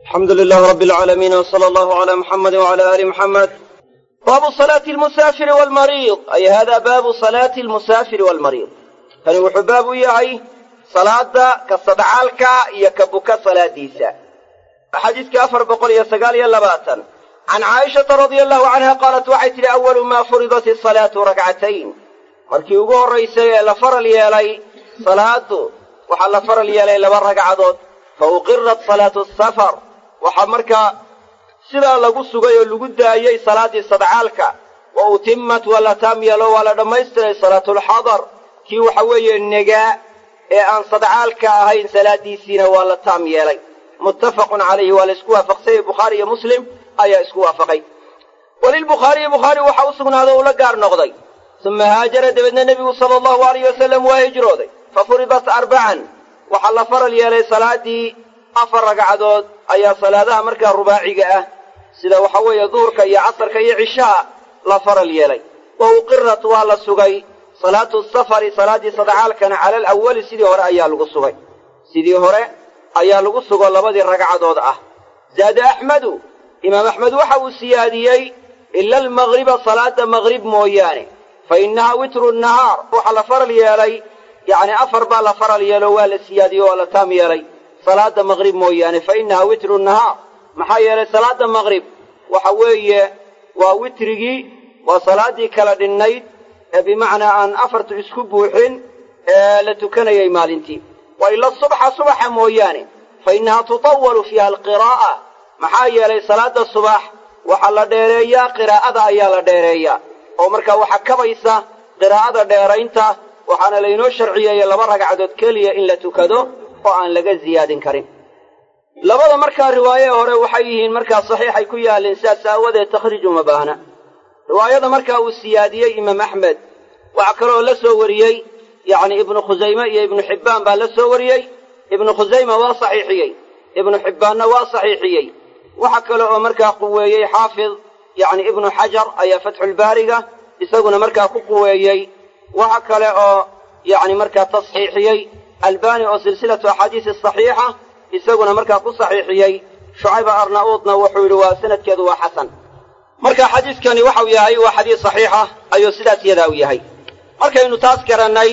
alxamdu lilahi rabbi alcaalamiin wsala allahu calaa muxamadi wcala aali muxamed baabu salaati almusaafiri waalmariid ay hada baabu salaati almusaafiri waalmariid kani wuxuu baab u yahay salaada ka sadcaalka iyo ka buka salaadiisa xadiiskii afar boqol iyo sagaal iyo labaatan can caaishata radia allahu canha qaalat waxay tidhi awalu maa furidat isalaatu rakcatayn markii ugu horraysay ee la faral yeelay salaadu waxaa la faral yeelay laba ragcadood fa uqirat salaatu safar waxaa markaa sidaa lagu sugay oo lagu daayey salaaddii sadcaalka wa utimmat waa la taam yeelo waa la dhammaystiray salaatulxadar kii waxa weeye negaa ee aan sadcaalka ahayn salaaddiisiina waa la taam yeelay muttafaqun calayhi waa la isku waafaqsanyay bukhaari iyo muslim ayaa isku waafaqay walilbukhaariyi bukhaari waxa u sugnaaday uu la gaar noqday uma haajara dabeedna nebigu sala allahu alayh wasalam waa hijrooday fa furidat arbacan waxaa la faral yeelay salaaddii afar ragcadood ayaa salaadaha markaa rubaaciga ah sida waxa weeye duhurka iyo casarka iyo cishaha la faral yeelay wa uqirat waa la sugay salaatu safari salaaddii sadcaalkana cala alawali sidii hore ayaa lagu sugay sidii hore ayaa lagu sugo labadii ragcadood ah zaada axmedu imaam axmed waxa uu siyaadiyey ila almagriba salaada magrib mooyaane fa innaha witru nahaar waxaa la faral yeelay yacni afar baa la faral yeelo waa la siyaadiyey waa la taam yeelay salaada magrib mooyaane fa innaha witru nahaar maxaa yeelay salaada magrib waxa weeye waa witrigii waa salaaddii kala dhinnayd ee bimacnaa aan afartu isku buuxin ee la tukanayay maalintii wa ila subxa subaxa mooyaane fa innaha tutawalu fiiha alqiraa'a maxaa yeelay salaada subax waxaa la dheereeyaa qiraa'ada ayaa la dheereeyaa oo markaa waxaa kabaysa qiraa'ada dheeraynta waxaana laynoo sharciyeeyey laba ragcadood keliya in la tukado oo aan laga ziyaadin karin labada markaa riwaaye hore waxay yihiin markaa saxiixay ku yaalleen sidaas aawadeed takhriij uma baahna riwaayada markaa uu siyaadiyey imaam axmed waxaa kaloo la soo wariyey yacni ibnu khusayme iyo ibnu xibbaan baa la soo wariyey ibnu khusayma waa saxiixiyey ibnu xibbaanna waa saxiixiyey waxa kale oo markaa quweeyey xaafid yacni ibnu xajar ayaa fatxulbaariga isaguna markaa ku quweeyey waxa kale oo yacni markaa tasxiixiyey albani oo silsilatu axaadiisi saxiixa isaguna markaa ku saxiixiyey shucayba arna'uudna wuxuu yidhi waa sanadkeedu waa xasan marka xadiiskani waxau yahay waa xadiis saxiixa ayuu sidaas yadaa u yahay markaynu taas garannay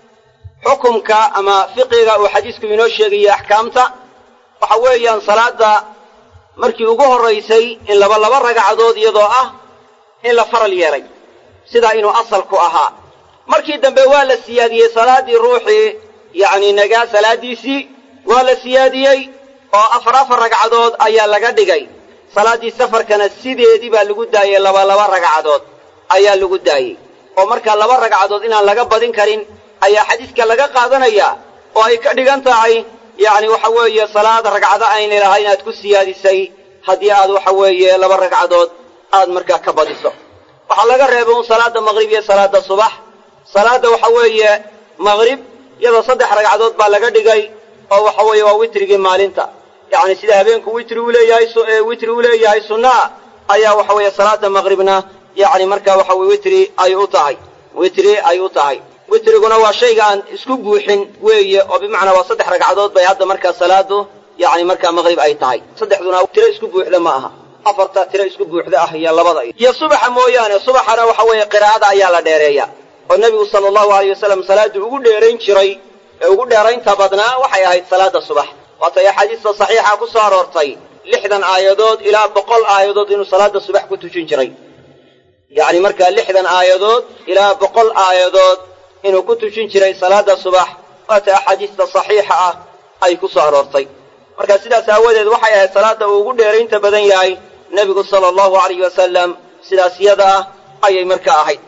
xukumka ama fiqiga uu xadiisku inoo sheegayo axkaamta waxa weeyaan salaadda markii ugu horraysay in laba laba ragcadood iyadoo ah in la faral yeelay sidaa inuu asalku ahaa markii dambe waa la siyaadiyey salaaddii ruuxii yacni nagaa salaaddiisii waa la siyaadiyey oo afar afar ragcadood ayaa laga dhigay salaaddii safarkana sideedii baa lagu daayey laba laba ragcadood ayaa lagu daayey oo markaa laba ragcadood inaan laga badin karin ayaa xadiiska laga qaadanayaa oo ay ka dhigan tahay yacni waxa weeye salaad ragcado ayna lahayn aad ku siyaadisay haddii aad waxa weeye laba ragcadood aad markaa ka badiso waxaa laga reebay un salaadda maqrib iyo salaadda subax salaadda waxa weeye maqrib iyadoo saddex ragcadood baa laga dhigay oo waxa weeye waa witrigii maalinta yacni sida habeenku witri u leeyahay witri u leeyahay sunnaa ayaa waxa weeye salaadda maqribna yacni markaa waxa weye witri ay u tahay witri ay u tahay witriguna waa shayga aan isku buuxin weeye oo bimacnaa waa saddex ragcadood bay hadda markaa salaadu yacni markaa maqrib ay tahay saddexduna tiro isku buuxda ma aha afarta tiro isku buuxda ah iyo labada iyo subaxa mooyaane subaxana waxa weeye qiraa'ada ayaa la dheereeya oo nebigu sala allahu alayh wasalam salaaddii ugu dheerayn jiray ee ugu dheeraynta badnaa waxay ahayd salaadda subax waatay axaadiista saxiixa ku soo aroortay lixdan aayadood ilaa boqol aayadood inuu salaadda subax ku tujin jiray yacni markaa lixdan aayadood ilaa boqol aayadood inuu ku tujin jiray salaadda subax waata axaadiista saxiixa ah ay ku soo aroortay marka sidaas aawadeed waxay ahayd salaadda uu ugu dheeraynta badan yahay nebigu sala allahu alayh wasalam sidaas yada ah ayay markaa ahayd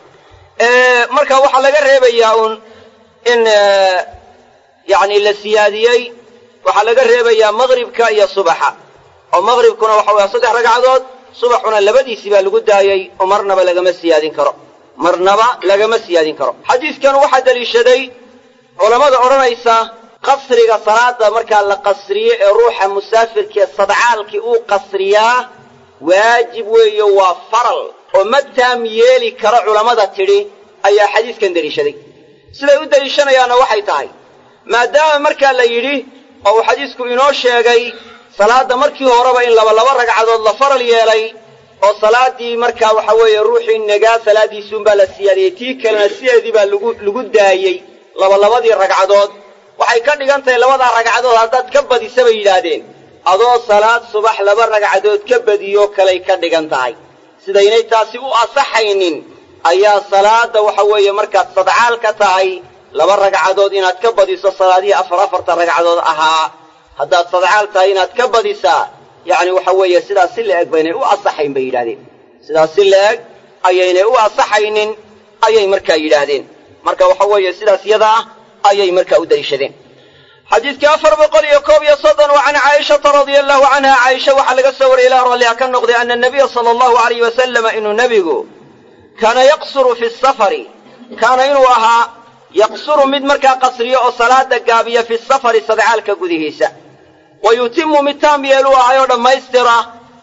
marka waxaa laga reebayaa uun in yacni la siyaadiyey waxaa laga reebayaa maqribka iyo subaxa oo maqribkuna waxa weya saddex ragcadood subaxuna labadiisii baa lagu daayey oo marnaba lagama siyaadin karo marnaba lagama siyaadin karo xadiidkan waxaa deliishaday culammada odhanaysa qasriga salaada markaa la qasriyo ee ruuxa musaafirkaee sadcaalkii uu qasriyaa waajib weeyo waa faral oo ma taam yeeli karo culammada tidhi ayaa xadiiskan deliishaday siday u deliishanayaanna waxay tahay maadaama markaa la yidhi oo uu xadiisku inoo sheegay salaadda markii horeba in laba laba ragcadood la faral yeelay oo salaaddii markaa waxa weeye ruuxii nagaa salaaddiisuunbaa la siyaadiyey tii kalena sideedii baa lagu lagu daayey labalabadii ragcadood waxay ka dhigan tahay labadaa ragcadood haddaad ka badisa bay yidhaahdeen adoo salaad subax laba ragcadood ka badiyoo kalay ka dhigan tahay sidaynay taasi u asaxaynin ayaa salaadda waxa weeye markaad sadcaal ka tahay laba ragcadood inaad ka badiso salaadihii afar afarta ragcadood ahaa haddaad sadcaal tahay inaad ka badisaa yacni waxa weeye sidaas si la-eg baynay u asaxayn bay yidhahdeen sidaas si la-eg ayaynay u asaxaynin ayay markaa yidhaahdeen marka waxa weeye sidaas yada ah ayay markaa u daliishadeen xadiidkii afar boqol iyo koob iyo soddon wa can caaishata radia allahu canha caaisha waxaa laga soo wariyay ilah ralliha ka noqday ana nabiya sala allahu alayh wasalama inuu nebigu kaana yaqsuru fi safari kaana inuu ahaa yaqsuru mid markaa qasriyo oo salaada gaabiya fi safari sadcaalka gudihiisa wa yutimu mid taam yeeluu ahay oo dhammaystira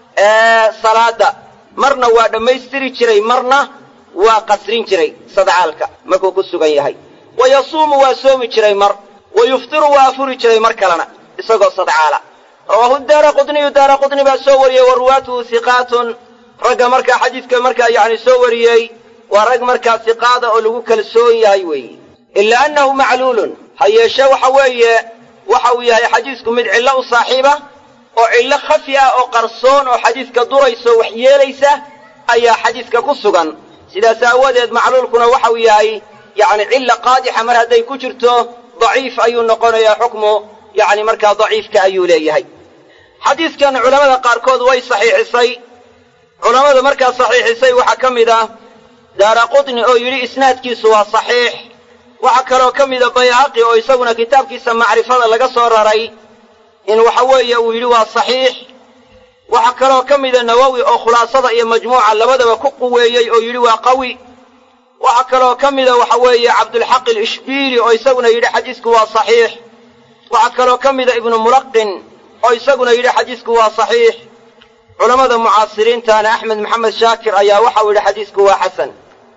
salaada marna waa dhammaystiri jiray marna waa qasrin jiray sadcaalka markuu ku sugan yahay wa yasuumu waa soomi jiray mar wa yuftiru waa afuri jiray mar kalena isagoo sadcaala rawaahu daara qudniyu daara qudni baa soo wariyey wa ruwaatuhu hiqaatun ragga markaa xadiidka markaa yacni soo wariyey waa rag markaa hiqaada oo lagu kalsoon yahay weeye ilaa annahu macluulun ha yeeshe waxa weeye waxa uu yahay xadiisku mid cillo u saaxiiba oo cillo khafi ah oo qarsoon oo xadiiska durayso wax yeelaysa ayaa xadiiska ku sugan sidaas aawadeed macluulkuna waxa uu yahay yacni cilla qaadixa mar hadday ku jirto daciif ayuu noqonayaa xukmu yacni markaa daciifka ayuu leeyahay xadiiskan culammada qaarkood way saxiixisay culammada markaa saxiixisay waxaa ka mid ah daara qutni oo yidhi isnaadkiisu waa saxiix waxaa kaloo ka mida bayhaqi oo isaguna kitaabkiisa macrifada laga soo raray in waxa weeye uu yidhi waa saxiix waxaa kaloo ka mida nawowi oo khulaasada iyo majmuuca labadaba ku quweeyey oo yidhi waa qawi waxaa kaloo ka mida waxa weeye cabdulxaq alishbiili oo isaguna yidhi xadiisku waa saxiix waxaa kaloo ka mida ibnu mulaqin oo isaguna yidhi xadiisku waa saxiix culammada mucaasiriintaana axmed maxamed shaakir ayaa waxau yidhi xadiisku waa xasan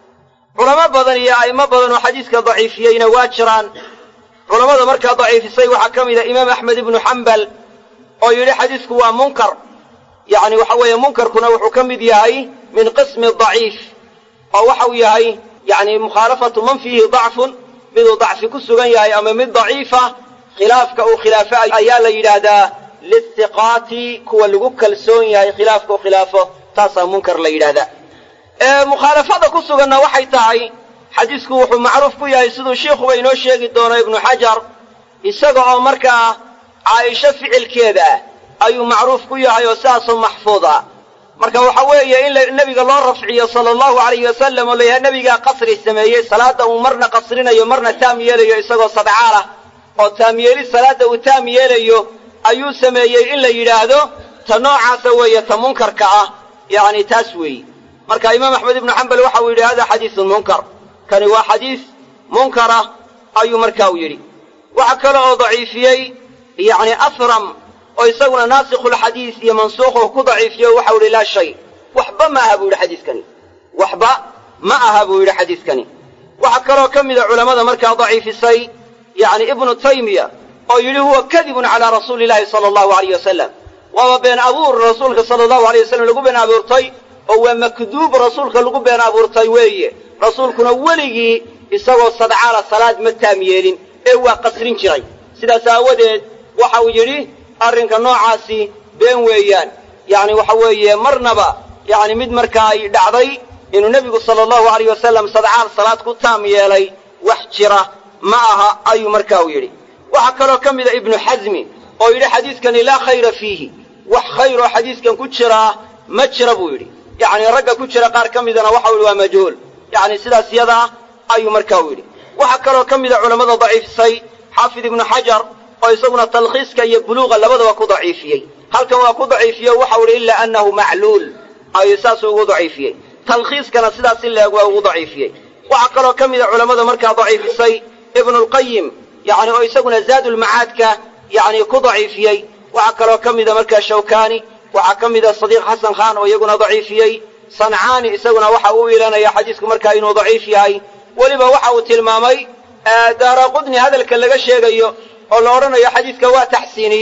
culamo badan iyo a'immo badan oo xadiiska daciifiyeyna waa jiraan culammada markaa daciifisay waxaa ka mida imaam axmed ibnu xambal oo yidhi xadiisku waa munkar yacni waxa weeye munkarkuna wuxuu ka mid yahay min qismi daciif oo waxau yahay yacni mukhaalafatu man fiihi dacfun miduu dacfi ku sugan yahay ama mid daciifa khilaafka uu khilaafo ayaa la yidhaahdaa listiqaati kuwa lagu kalsoon yahay khilaafka u khilaafo taasaa munkar la yidhaahdaa mukhaalafada ku suganna waxay tahay xadiisku wuxuu macruuf ku yahay siduu shiikhuba inoo sheegi doono ibnu xajar isaga oo markaa caaisho ficilkeeda ah ayuu macruuf ku yahay oo sidaasoo maxfuud ah marka waxa weeye in nebiga loo rafciyo sala allahu alayhi wasalam oo layahay nebigaa qasri sameeyey salaadda uu marna qasrinayo marna taam yeelayo isagoo sadcaal ah oo taamyeeli salaadda uu taam yeelayo ayuu sameeyey in la yidhaahdo ta noocaasa weeye ta munkarka ah yacni taas weeye marka imaam axmed ibnu xambal waxa uu yidhi hada xadiisun munkar kani waa xadiis munkara ayuu marka u yidhi waxa kale oo daciifiyey yacni afram oo isaguna naasikhulxadiis iyo mansuukhu ku daciifiyo waxau yidhi laa shay waxba ma aha buu yidhi xadiiskani waxba ma aha buu yidhi xadiiskani waxaa kaloo ka mida culammada markaa daciifisay yacni ibnu taymiya oo yidhi huwa kadibun calaa rasuuli illaahi sala allahu alayh wasalam waaba been abuur rasuulka sala allahu alayh wasalam lagu been abuurtay oo waa makduub rasuulka lagu been abuurtay weeye rasuulkuna weligii isagoo sadcaala salaad ma taam yeelin ee waa qasrin jiray sidaas aawadeed waxa uu yidhi arrinka noocaasi been weeyaan yacni waxa weeye marnaba yacni mid markaa ay dhacday inuu nebigu sala allahu alayh wasalam sadcaal salaad ku taam yeelay wax jira ma aha ayuu marka u yidhi waxaa kaloo ka mida ibnu xasmi oo yidhi xadiiskani laa khayra fiihi wax khayr oo xadiiskan ku jiraa ma jira buu yidhi yacni ragga ku jira qaar ka midana waxau yidhi waa majhuul yacni sidaas yadaa ayuu marka u yidhi waxaa kaloo ka mida culammada daciifisay xaafid ibnu xajar oo isaguna talkhiiska iyo buluuqa labadaba ku daciifiyey halkan waa ku daciifiye waxau yidhi ilaa annahu macluul ayuu saasuu ugu daciifiyey talkhiiskana sidaas in la-eg waa ugu daciifiyey waxaa kaloo ka mida culammada markaa daciifisay ibnulqayim yacni oo isaguna zaadulmacaadka yacni ku daciifiyey waxaa kaloo ka mida markaa shawkaani waxaa ka mida sadiiq xasan khan oo iyaguna daciifiyey sancaani isaguna waxa uu ilanaya xadiisku markaa inuu daciif yahay weliba waxa uu tilmaamay daara qudni hadalka laga sheegayo oo la odhanayo xadiiska waa taxsiiniyey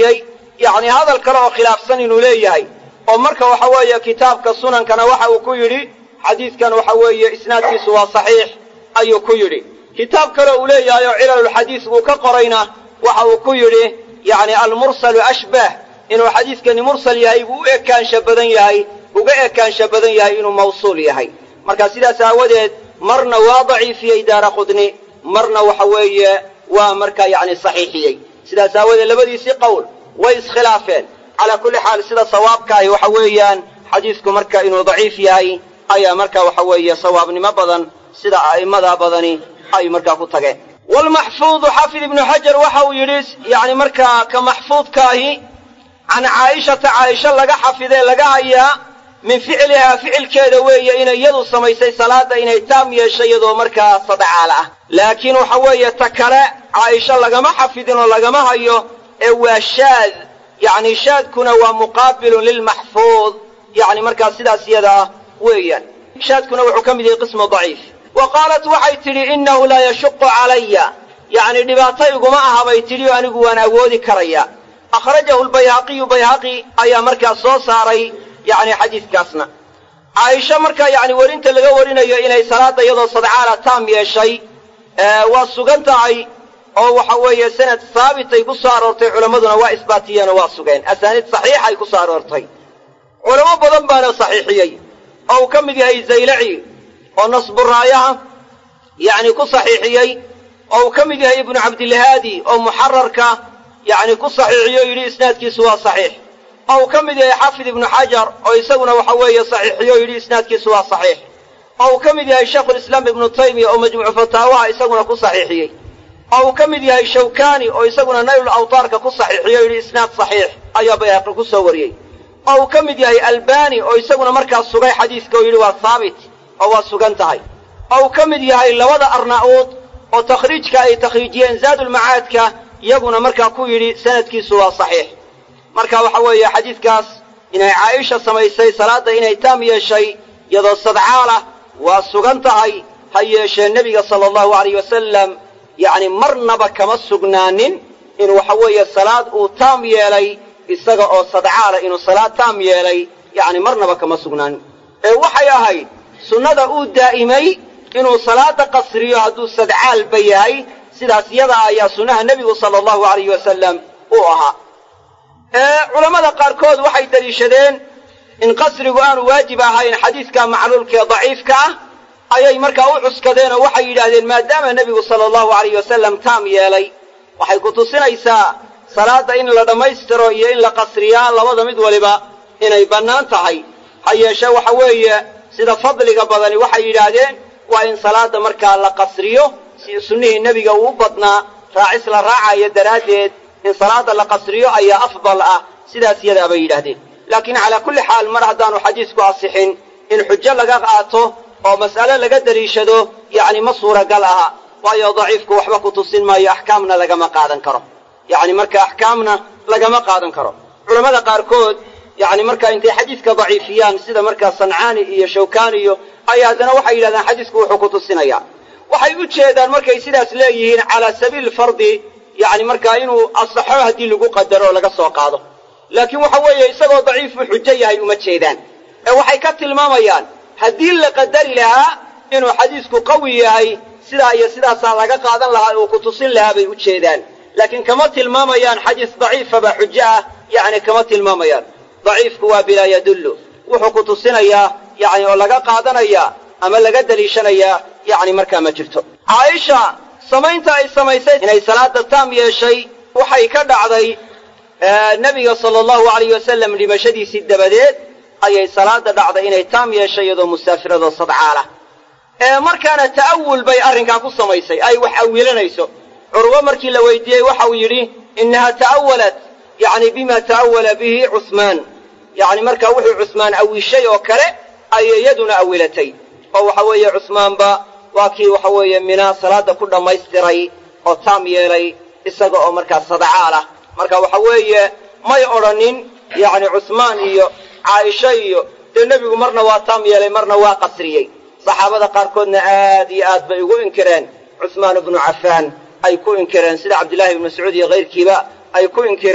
yacni hadal kale oo khilaafsan inuu leeyahay oo marka waxa weeye kitaabka sunankana waxa uu ku yidhi xadiidkan waxa weeye isnaadkiisu waa saxiix ayuu ku yidhi kitaab kale uu leeyahay oo cilalulxadiis uu ka qorayna waxa uu ku yidhi yacni almursalu ashbah inuu xadiiskani mursal yahay buu u ekaansha badan yahay uga ekaansha badan yahay inuu mawsuul yahay marka sidaas aawadeed marna waa daciifiyey daara qudni marna waxa weeye waa markaa yacni saxiixiyey sidaas aawadeed labadiisii qowl way iskhilaafeen calaa kulli xaal sida sawaabkaahi waxa weeyaan xadiisku marka inuu daciif yahay ayaa marka waxa weeye sawaabnimo badan sida a'immada badani ay markaa ku tageen waalmaxfuudu xaafid ibnu xajar waxa uu yidhi yacni markaa ka maxfuudkaahi can caa'ishata caaisha laga xafidee laga hayaa min ficlihaa ficilkeeda weeye inay iyadu samaysay salaadda inay taam yeeshay iyadoo markaa sadcaal ah laakiin waxa weeye ta kale caaisha lagama xafidin oo lagama hayo ee waa shaad yacni shaadkuna waa muqaabilun lilmaxfuud yacni markaa sidaas iyada ah weeyaan shaadkuna wuxuu ka mid yahay qismu daciif wa qaalat waxay tidhi innahu laa yashuqu calaya yacni dhibaato iguma aha bay tidhi oo anigu waan awoodi karaya akhrajahu lbayhaqiyu bayhaqi ayaa markaa soo saaray yacni xadiidkaasna caaisha markaa yacni werinta laga warinayo inay salaadda iyadoo sadcaala taam yeeshay waa sugan tahay oo waxa weeye sanad saabitay ku soo aroortay culammaduna waa isbaatiyeenoo waa sugeen asaaniid saxiixay ku soo aroortay culamo badan baana saxiixiyey oo uu ka mid yahay zaylaci oo nasburaayaha yacni ku saxiixiyey oo uu ka mid yahay ibnu cabdilhaadi oo muxararka yacni ku saxiixiyo yidhi isnaadkiisu waa saxiix oo uu ka mid yahay xaafid ibnu xajar oo isaguna waxa weeye saxiixiyo yidhi isnaadkiisu waa saxiix oo uu ka mid yahay shaykhulislaam ibnu taymiya oo majmuucu fataawaha isaguna ku saxiixiyey oo uu ka mid yahay shawkani oo isaguna naylul awtaarka ku saxiixiyo yidhi isnaad saxiix ayaa bayhaqi ku soo wariyey oo uu ka mid yahay albani oo isaguna markaas sugay xadiiska oo yidhi waa haabit oo waa sugan tahay oo uu ka mid yahay labada arna'uud oo takhriijka ay takhriijiyeen zaadulmacaadka iyaguna markaa ku yidhi sanadkiisu waa saxiix marka waxa weeye xadiidkaas inay caaisha samaysay salaadda inay taam yeeshay iyadoo sadcaalah waa sugan tahay ha yeeshee nebiga sala allahu alayh wasalam yacni marnaba kama sugnaanin in waxa weeye salaad uu taam yeelay isaga oo sadcaala inuu salaad taam yeelay yacni marnaba kama sugnaanin ee waxay ahayd sunnada uu daa'imay inuu salaada qasriyo hadduu sadcaalba yahay sidaas yadaa ayaa sunnaha nebigu sala allahu alayh wasalam uu ahaa culammada qaarkood waxay deliishadeen in qasrigu aanu waajib ahayn xadiidka macluulkaee daciifka ah ayay markaa u cuskadeen oo waxay yidhaahdeen maadaama nebigu sala allahu alayh wasalam taam yeelay waxay ku tusinaysaa salaadda in la dhammaystiro iyo in la qasriyaa labada mid waliba inay bannaan tahay ha yeeshee waxa weeye sida fadliga badani waxay yidhaahdeen waa in salaadda markaa la qasriyo si sunnihii nebiga uu u badnaa raacis la raacayo daraaddeed in salaadda la qasriyo ayaa afdal ah sidaas yadaa bay yidhaahdeen laakiin calaa kulli xaal mar haddaanu xadiisku asixin in xujo laga qaato oo mas'ale laga deliishado yacni ma suuragal aha waayo daciifku waxba ku tusin maayo axkaamna lagama qaadan karo yacni marka axkaamna lagama qaadan karo culammada qaarkood yacni markaa intay xadiiska daciifiyaan sida markaa sancaani iyo shawkaani iyo ay haddana waxay yidhahdaan xadiisku wuxuu ku tusinayaa waxay u jeedaan markay sidaas leeyihiin calaa sabiili fardi yacni markaa inuu asaxo haddii lagu qadaro oo laga soo qaado laakiin waxa weeye isagoo daciifuu xujo yahay uma jeedaan ee waxay ka tilmaamayaan haddii la qadari lahaa inuu xadiisku qawi yahay sidaa iyo sidaasaa laga qaadan lahaa uu ku tusin lahaa bay u jeedaan laakiin kama tilmaamayaan xadiis daciifaba xujo ah yacni kama tilmaamayaan daciifku waa bilaa yadullu wuxuu ku tusinayaa yacni oo laga qaadanayaa ama laga deliishanayaa yacni markaa ma jirto caaisha samaynta ay samaysay inay salaada taam yeeshay waxay ka dhacday nebiga sala allahu alayh wasalam dhimashadiisii dabadeed ayay salaada dhacday inay taam yeeshay iyadoo musaafiradoo sadcaalah ee markaana ta'awul bay arrinkaa ku samaysay ay wax awilanayso curwo markii la weydiiyey waxa uu yidhi innaha ta'awalat yacni bima ta'awala bihi cusmaan yacni markaa wuxuu cusmaan awishay oo kale ayay iyaduna awilatay oo waxa weeye cusmaanba waa kii waxa weeye minaa salaada ku dhammaystiray oo taam yeelay isaga oo markaa sadcaal ah marka waxa weeye may odhanin yacni cusmaan iyo caaisha iyo dee nebigu marna waa taam yeelay marna waa qasriyey saxaabada qaarkoodna aad iyo aad bay ugu inkireen cusmaan ibnu cafaan ay ku inkireen sida cabdillahi ibnu mascuud iyo kayrkiiba ay ku inkireen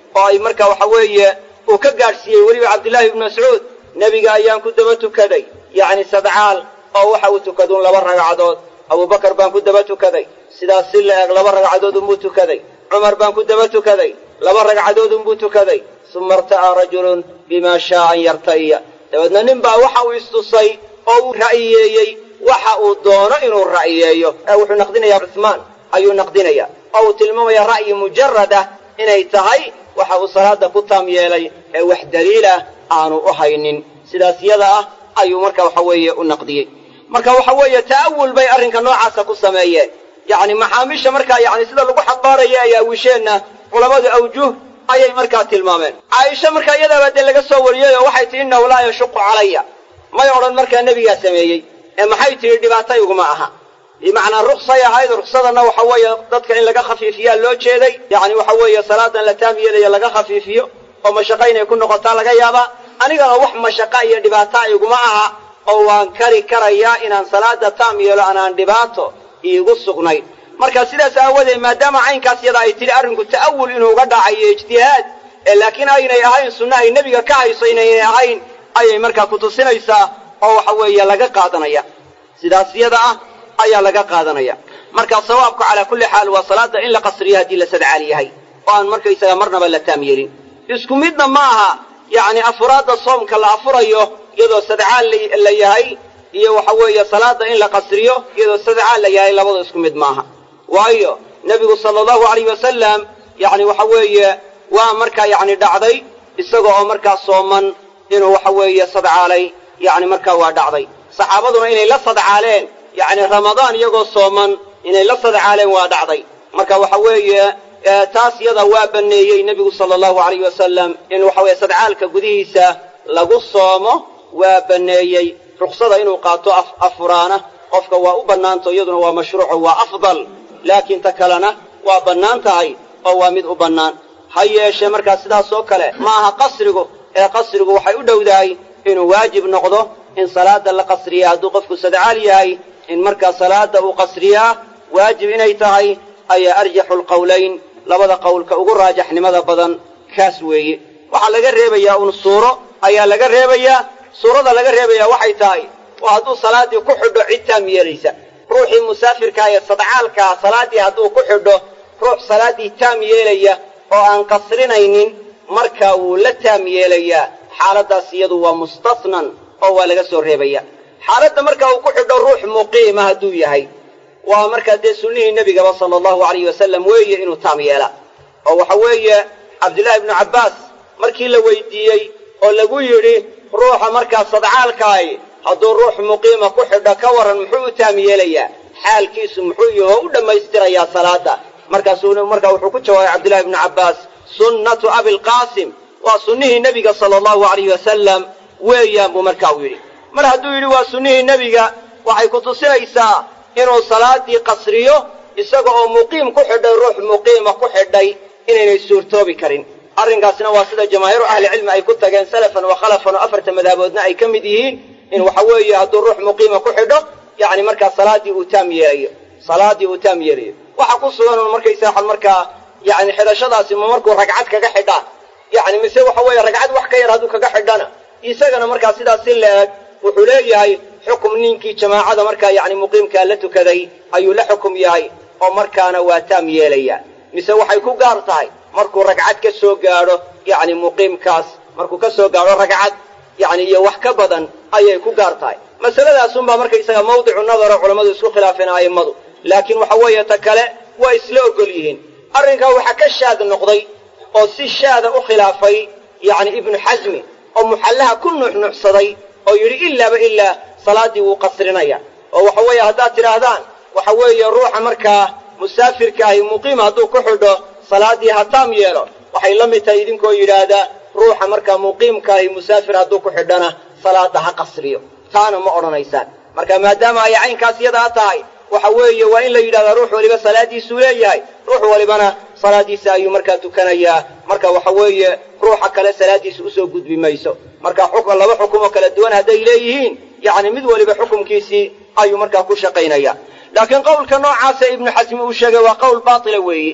oo ay marka waxa weeye uu ka gaadhsiiyey weliba cabdillaahi ibnu mascuud nebiga ayaan ku daba tukaday yacni sadcaal oo waxa uu tukaduun laba ragcadood abubakar baan ku daba tukaday sidaas si la eg laba ragcadood unbuu tukaday cumar baan ku daba tukaday laba ragcadood unbuu tukaday suma irta'aa rajulun bimaa shaa an yarta'iya dabeedna nin baa waxa uu istusay oo uu ra'yiyeeyey waxa uu doono inuu ra'yiyeeyo wuxuu naqdinayaa cuhmaan ayuu naqdinaya oo uu tilmaamaya ra'yi mujarad ah inay tahay waxa uu salaada ku taam yeelay ee wax daliilah aanu u haynin sidaas yada ah ayuu marka waxa weeye u naqdiyey marka waxa weeye ta'awul bay arrinka noocaasa ku sameeyeen yacni maxaamiisha markaa yani sida lagu xambaaraya ay aawisheenna culammadu awjuh ayay markaa tilmaameen caaisha markaa iyadaaba dee laga soo wariyey oo waxay tihi innahu laa yashuqu calaya may odhan markaa nebigaa sameeyey ee maxay tidhi dhibaata iguma aha bimacnaa ruksay ahayd ruksadanna waxa weeye dadka in laga khafiifiyaa loo jeeday yacni waxa weeye salaadan la taam yeelaya laga khafiifiyo oo mashaqa inay ku noqotaa laga yaabaa anigana wax mashaqa iyo dhibaata iguma aha oo waan kari karayaa inaan salaada taam yeelo anaan dhibaato iigu sugnayn marka sidaas aawadeed maadaama caynkaas yada ay tidhi arrinku ta'awul inuu uga dhacayo ijtihaad ee laakiin aynay ahayn sunna ay nebiga ka hayso inaynay ahayn ayay markaa ku tusinaysaa oo waxa weeye laga qaadanaya sidaas yada ah ayaa laga qaadanaya marka sawaabku calaa kulli xaal waa salaada in la qasriyo haddii la sadcaal yahay oo aan markaysaga marnaba la taam yeelin isku midna ma aha yacni afuraadda soomka la afurayo iyadoo sadcaal la yahay iyo waxa weeye salaada in la qasriyo iyadoo sadcaal la yahay labada isku mid maaha waayo nebigu sala allahu alayh wasalam yacni waxa weeye waa markaa yacni dhacday isaga oo markaa sooman inuu waxa weeye sadcaalay yacni markaa waa dhacday saxaabaduna inay la sadcaaleen yacni ramadaan iyagoo sooman inay la sadcaaleen waa dhacday marka waxa weeye taas yada waa banneeyey nebigu sala allahu alayh wasalam in waxa weeye sadcaalka gudihiisa lagu soomo waa banneeyey ruksada inuu qaato afuraana qofka waa u bannaanto iyaduna waa mashruuco waa afdal laakiin ta kalena waa bannaan tahay oo waa mid u bannaan ha yeeshee markaa sidaas oo kale ma aha qasrigu ee qasrigu waxay u dhowdahay inuu waajib noqdo in salaada la qasriya hadduu qofku sadcaal yahay in markaa salaada uu qasriyaa waajib inay tahay ayaa arjaxu lqowlayn labada qowlka ugu raajaxnimada badan kaas weeye waxaa laga reebayaa un suuro ayaa laga reebayaa suurada laga reebayaa waxay tahay oo hadduu salaaddii ku xidho cid taam yeelaysa ruuxii musaafirkaa ee sadcaalkaa salaaddii hadduu ku xidho ruux salaaddii taam yeelaya oo aan qasrinaynin markaa wuu la taam yeelayaa xaaladdaas iyadu waa mustasnan oo waa laga soo reebaya xaaladda markaa uu ku xidho ruux muqiima hadduu yahay waa markaa dee sunnihii nebigaba sala allahu alayh wasalam weeye inuu taam yeela oo waxa weeye cabdullaahi ibnu cabbaas markii la weydiiyey oo lagu yidhi ruuxa markaa sadcaalkaahi hadduu ruux muqiima ku xidho ka warran muxuu u taam yeelayaa xaalkiisu muxuu yaho u dhammaystirayaa salaada markaasuu markaa wuxuu ku jawaabay cabdullahi ibnu cabbaas sunnatu abilqaasim waa sunnihii nebiga sala allahu alayh wasalam weeyaan buu markaa u yidhi mar hadduu yidhi waa sunnihii nebiga waxay ku tusinaysaa inuu salaaddii qasriyo isaga oo muqiim ku xidhay ruux muqiima ku xidhay inaynay suurtoobi karin arrinkaasna waa sida jamaahiiru ahlicilmi ay ku tageen salafan wa khalafan oo afarta madaaboodna ay ka mid yihiin in waxa weeye hadduu ruux muqiima ku xidho yacni markaa salaaddii uu taam yeelayo salaaddii uu taam yeelayo waxa ku sugan un markaysaa markaa yacni xidhashadaasi ma markuu ragcad kaga xidhaa yacni mise waxa weeye ragcad wax ka yar hadduu kaga xidhana isagana markaa sidaas si la-eg wuxuu leeyahay xukum ninkii jamaacada markaa yacni muqiimkaa la tukaday ayuu la xukum yahay oo markaana waa taam yeelaya mise waxay ku gaar tahay markuu ragcad ka soo gaadho yacni muqiimkaas markuu ka soo gaadho ragcad yacni iyo wax ka badan ayay ku gaar tahay masaladaasunbaa markaysaga mawdicu nadaro culammadu isku khilaafeen a'immadu laakiin waxa weeye ta kale waa isla ogol yihiin arrinkaa waxaa ka shaad noqday oo si shaada u khilaafay yacni ibnu xasmi oo muxallaha ku nuuxnuuxsaday oo yidhi ilaaba ilaa salaaddii wuu qasrinaya oo waxa weeye haddaad tidhaahdaan waxa weeye ruuxa markaa musaafirkaahi muqiim hadduu ku xidho salaaddii ha taam yeelo waxay la mid tahay idinkoo yidhaahdaa ruuxa markaa muqiimkaahi musaafir hadduu ku xidhana salaadda ha qasriyo taana ma odhanaysaan marka maadaama ay caynkaas yadaa tahay waxa weeye waa in la yidhahdaa ruux waliba salaaddiisuu leeyahay ruux walibana salaaddiisa ayuu markaa tukanayaa marka waxa weeye ruuxa kale salaaddiisa usoo gudbi mayso marka xukm laba xukum oo kala duwan hadday leeyihiin yacni mid waliba xukumkiisii ayuu markaa ku shaqaynaya laakiin qowlka noocaasa ibnu xasmi uu sheegay waa qowl baatila weeye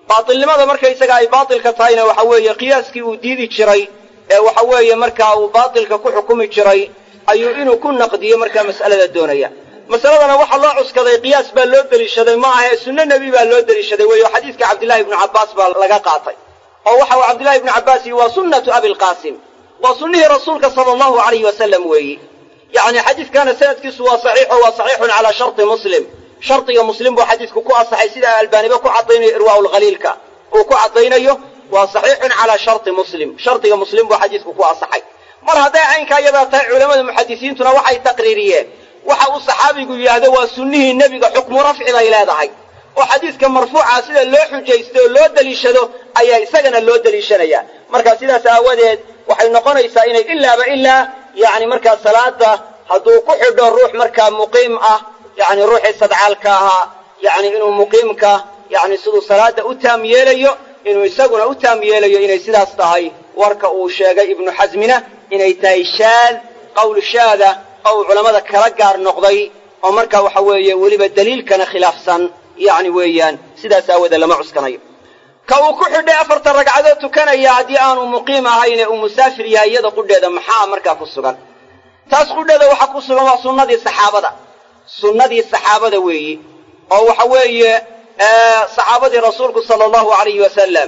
baatilnimada markaysaga ay baatilka tahayna waxa weeye qiyaaskii uu diidi jiray ee waxa weeye markaa uu baatilka ku xukumi jiray ayuu inuu ku naqdiyo markaa mas'alada doonaya masaladana waxaa loo cuskaday qiyaas baa loo deliishaday ma ahae sunno nebi baa loo deliishaday weeyo xadiiska cabdillahi ibnu cabbaas baa laga qaatay oo waxa uu cabdillahi ibnu cabbaas yihi waa sunnatu abilqaasim waa sunnihii rasuulka sala allahu alayhi wasalam weeyi yacni xadiiskana sanadkiisu waa saxiixo waa saxiixun calaa sharti muslim shardiga muslim buu xadiisku ku asaxay sida albaaniba ku caddaynayo irwaa'ulkhaliilka uu ku caddaynayo waa saxiixun calaa sharti muslim shardiga muslim buu xadiisku ku asaxay mar hadday caynkaa iyadaa tahay culammada muxadisiintuna waxay taqriiriyeen waxa uu saxaabigu yidhaahdo waa sunnihii nebiga xukmu rafci bay leedahay oo xadiiska marfuuca sida loo xujaysto oo loo deliishado ayaa isagana loo deliishanayaa marka sidaas aawadeed waxay noqonaysaa inay ilaaba ilaa yacni markaa salaada hadduu ku xidho ruux markaa muqiim ah yacni ruuxii sadcaalka ahaa yacni inuu muqiimka yacni siduu salaada u taam yeelayo inuu isaguna u taam yeelayo inay sidaas tahay warka uu sheegay ibnu xasmina inay tahay shaad qowl shaada oo uu culammada kala gaar noqday oo markaa waxa weeye weliba daliilkana khilaafsan yacni weeyaan sidaas aawoodee lama cuskanayo ka uu ku xidhay afarta ragcadood tukanaya haddii aanu muqiim ahayne uu musaafir yahay iyada qudheeda maxaa markaa ku sugan taas qudheeda waxaa ku sugan waa sunnadii saxaabada sunnadii saxaabada weeyi oo waxa weeye saxaabadii rasuulku sala allahu alayhi wasalam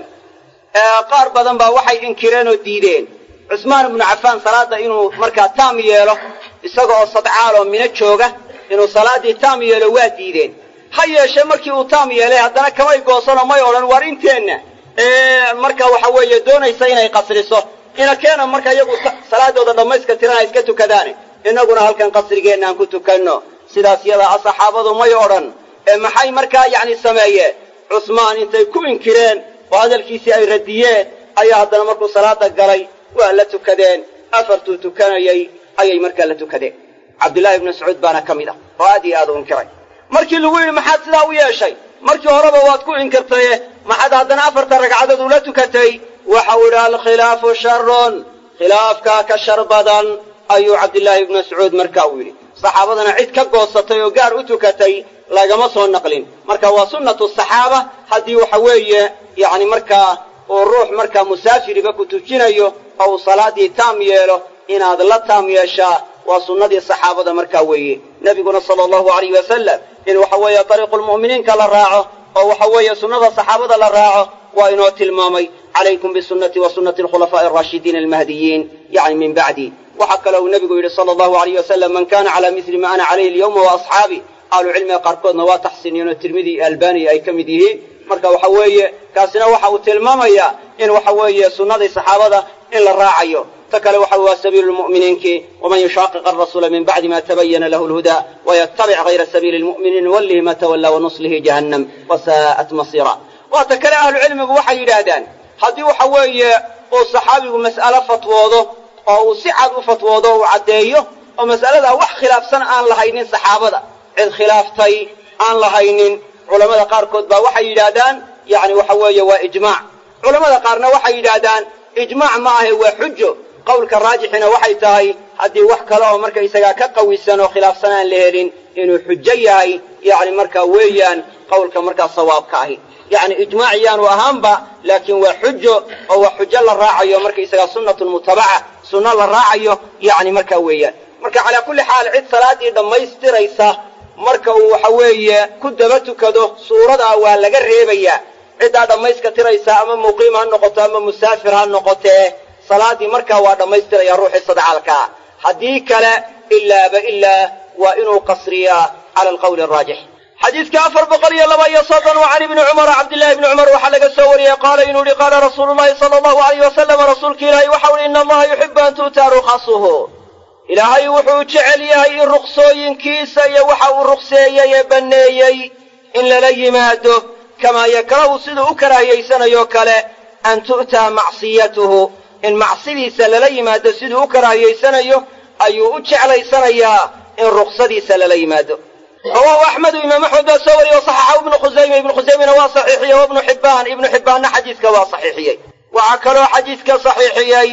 qaar badan baa waxay inkireen oo diideen cusmaan ibnu cafaan salaadda inuu markaa taam yeelo isaga oo sadcaaloo mino jooga inuu salaaddii taam yeelo waa diideen ha yeeshee markii uu taam yeelay haddana kamay goosanoo may odhan war inteenna marka waxa weeye doonaysa inay qasriso inakeena marka iyagu salaadooda dhammayska tirana iska tukadaane innaguna halkan qasrigeenna aan ku tukanno sidaas yadaa saxaabadu may odhan ee maxay markaa yacni sameeyeen cusmaan intay ku inkireen oo hadalkiisii ay radiyeen ayaa haddana markuu salaada galay waa la tukadeen afartuu tukanayay ayay markaa la tukadeen cabdullaahi ibnu mascuud baana ka mid ah oo aad iyo aad u inkiray markii lagu yidhi maxaad sidaa u yeeshay markii horeba waad ku inkirtaye maxaad haddana afarta ragcadood ula tukatay waxau idhi alkhilaafu sharun khilaafkaa ka shar badan ayuu cabdillaahi ibnu mascuud markaa uu yidhi saxaabadana cid ka goosatay oo gaar u tukatay lagama soo naqlin marka waa sunnatu saxaaba haddii waxa weeye yacni markaa uu ruux markaa musaafiriba ku tujinayo oo uu salaaddii taam yeelo inaad la taam yeeshaa waa sunnadii saxaabada markaa weeye nebiguna sala allahu alayh wasalam in waxa weeye dariiqulmu'miniinka la raaco oo waxa weeye sunnada saxaabada la raaco waa inoo tilmaamay calaykum bisunnatii wa sunnati alkhulafaa'i alraashidiina almahdiyiin yacni min bacdi waxaa kale uu nebigu yidhi sala allahu alayh wasalam man kana calaa misli ma ana calayhi alyawma wa asxaabi ahlucilmiga qaarkoodna waa taxsiiniyeen oo tirmidi iyo albaniya ay ka mid yihiin marka waxa weeye kaasina waxa uu tilmaamayaa in waxa weeye sunnadii saxaabada in la raacayo ta kale waxa waa sabiilu lmu'miniinki waman yushaaqiq arasuula min bacdi ma tabayana lahu lhudaa wayatabic hayra sabiili lmu'miniin nuwallihi ma tawallaa wanuslihi jahannam wasaa'at masiira waa ta kale ahlucilmigu waxay yidhaahdaan haddii waxa weeye uu saxaabigu mas'alo fatwoodo oo uu si cad u fatwoodo o uu caddeeyo oo mas'aladaa wax khilaafsan aan lahaynin saxaabada cid khilaaftay aan lahaynin culammada qaarkood baa waxay yidhaahdaan yacni waxa weeye waa ijmaac culammada qaarna waxay yidhaahdaan ijmaac ma ahe waa xujo qowlka raajixina waxay tahay haddii wax kale oo markaysagaa ka qawisan oo khilaafsan aan la helin inuu xujo yahay yacni markaa weeyaan qowlka markaa sawaabka ahi yacni ijmaac yaanu ahaanba laakiin waa xujo oo waa xujo la raacayo markaysagaa sunnatun mutabaca sunno la raacayo yacni markaa weeyaan marka calaa kulli xaal cid salaaddii dhammaystiraysa marka uu waxa weeye ku daba tukado suuradaa waa laga reebayaa ciddaa dhammayska tiraysa ama muqiim ha noqoto ama musaafir ha noqotee salaaddii markaa waa dhammaystiraya ruuxii sadcaalkaa haddii kale ilaaba ilaa waa inuu qasriyaa cala alqawli araajix xadiidka afar boqol iyo laba iyo soddon wa can ibni cumara cabdillahi ibni cumar waxaa laga soo wariyey qaala inuu yihi qaala rasuulu llahi sala allahu alayh wasalam rasuulka ilaahay waxau ihi ina allaha yuxibu an tu'taa rukhasuhu ilaahay wuxuu jecel yahay in ruksooyinkiisa iyo waxa uu rukseeyey ee banneeyey in lala yimaado kamaa yakrahu siduu u karaahiyaysanayo kale an tu'taa macsiyatuhu in macsidiisa lala yimaado siduu u karaahiyaysanayo ayuu u jeclaysanayaa in ruksadiisa lala yimaado rawaahu axmedu imaam axmed baa soo wariyey wasaxaxahu ibnu khusayma ibnu khusaymana waa saxiixiyey wa ibnu xibbaan ibnu xibbaanna xadiiska waa saxiixiyey waxaa kaloo xadiiska saxiixiyey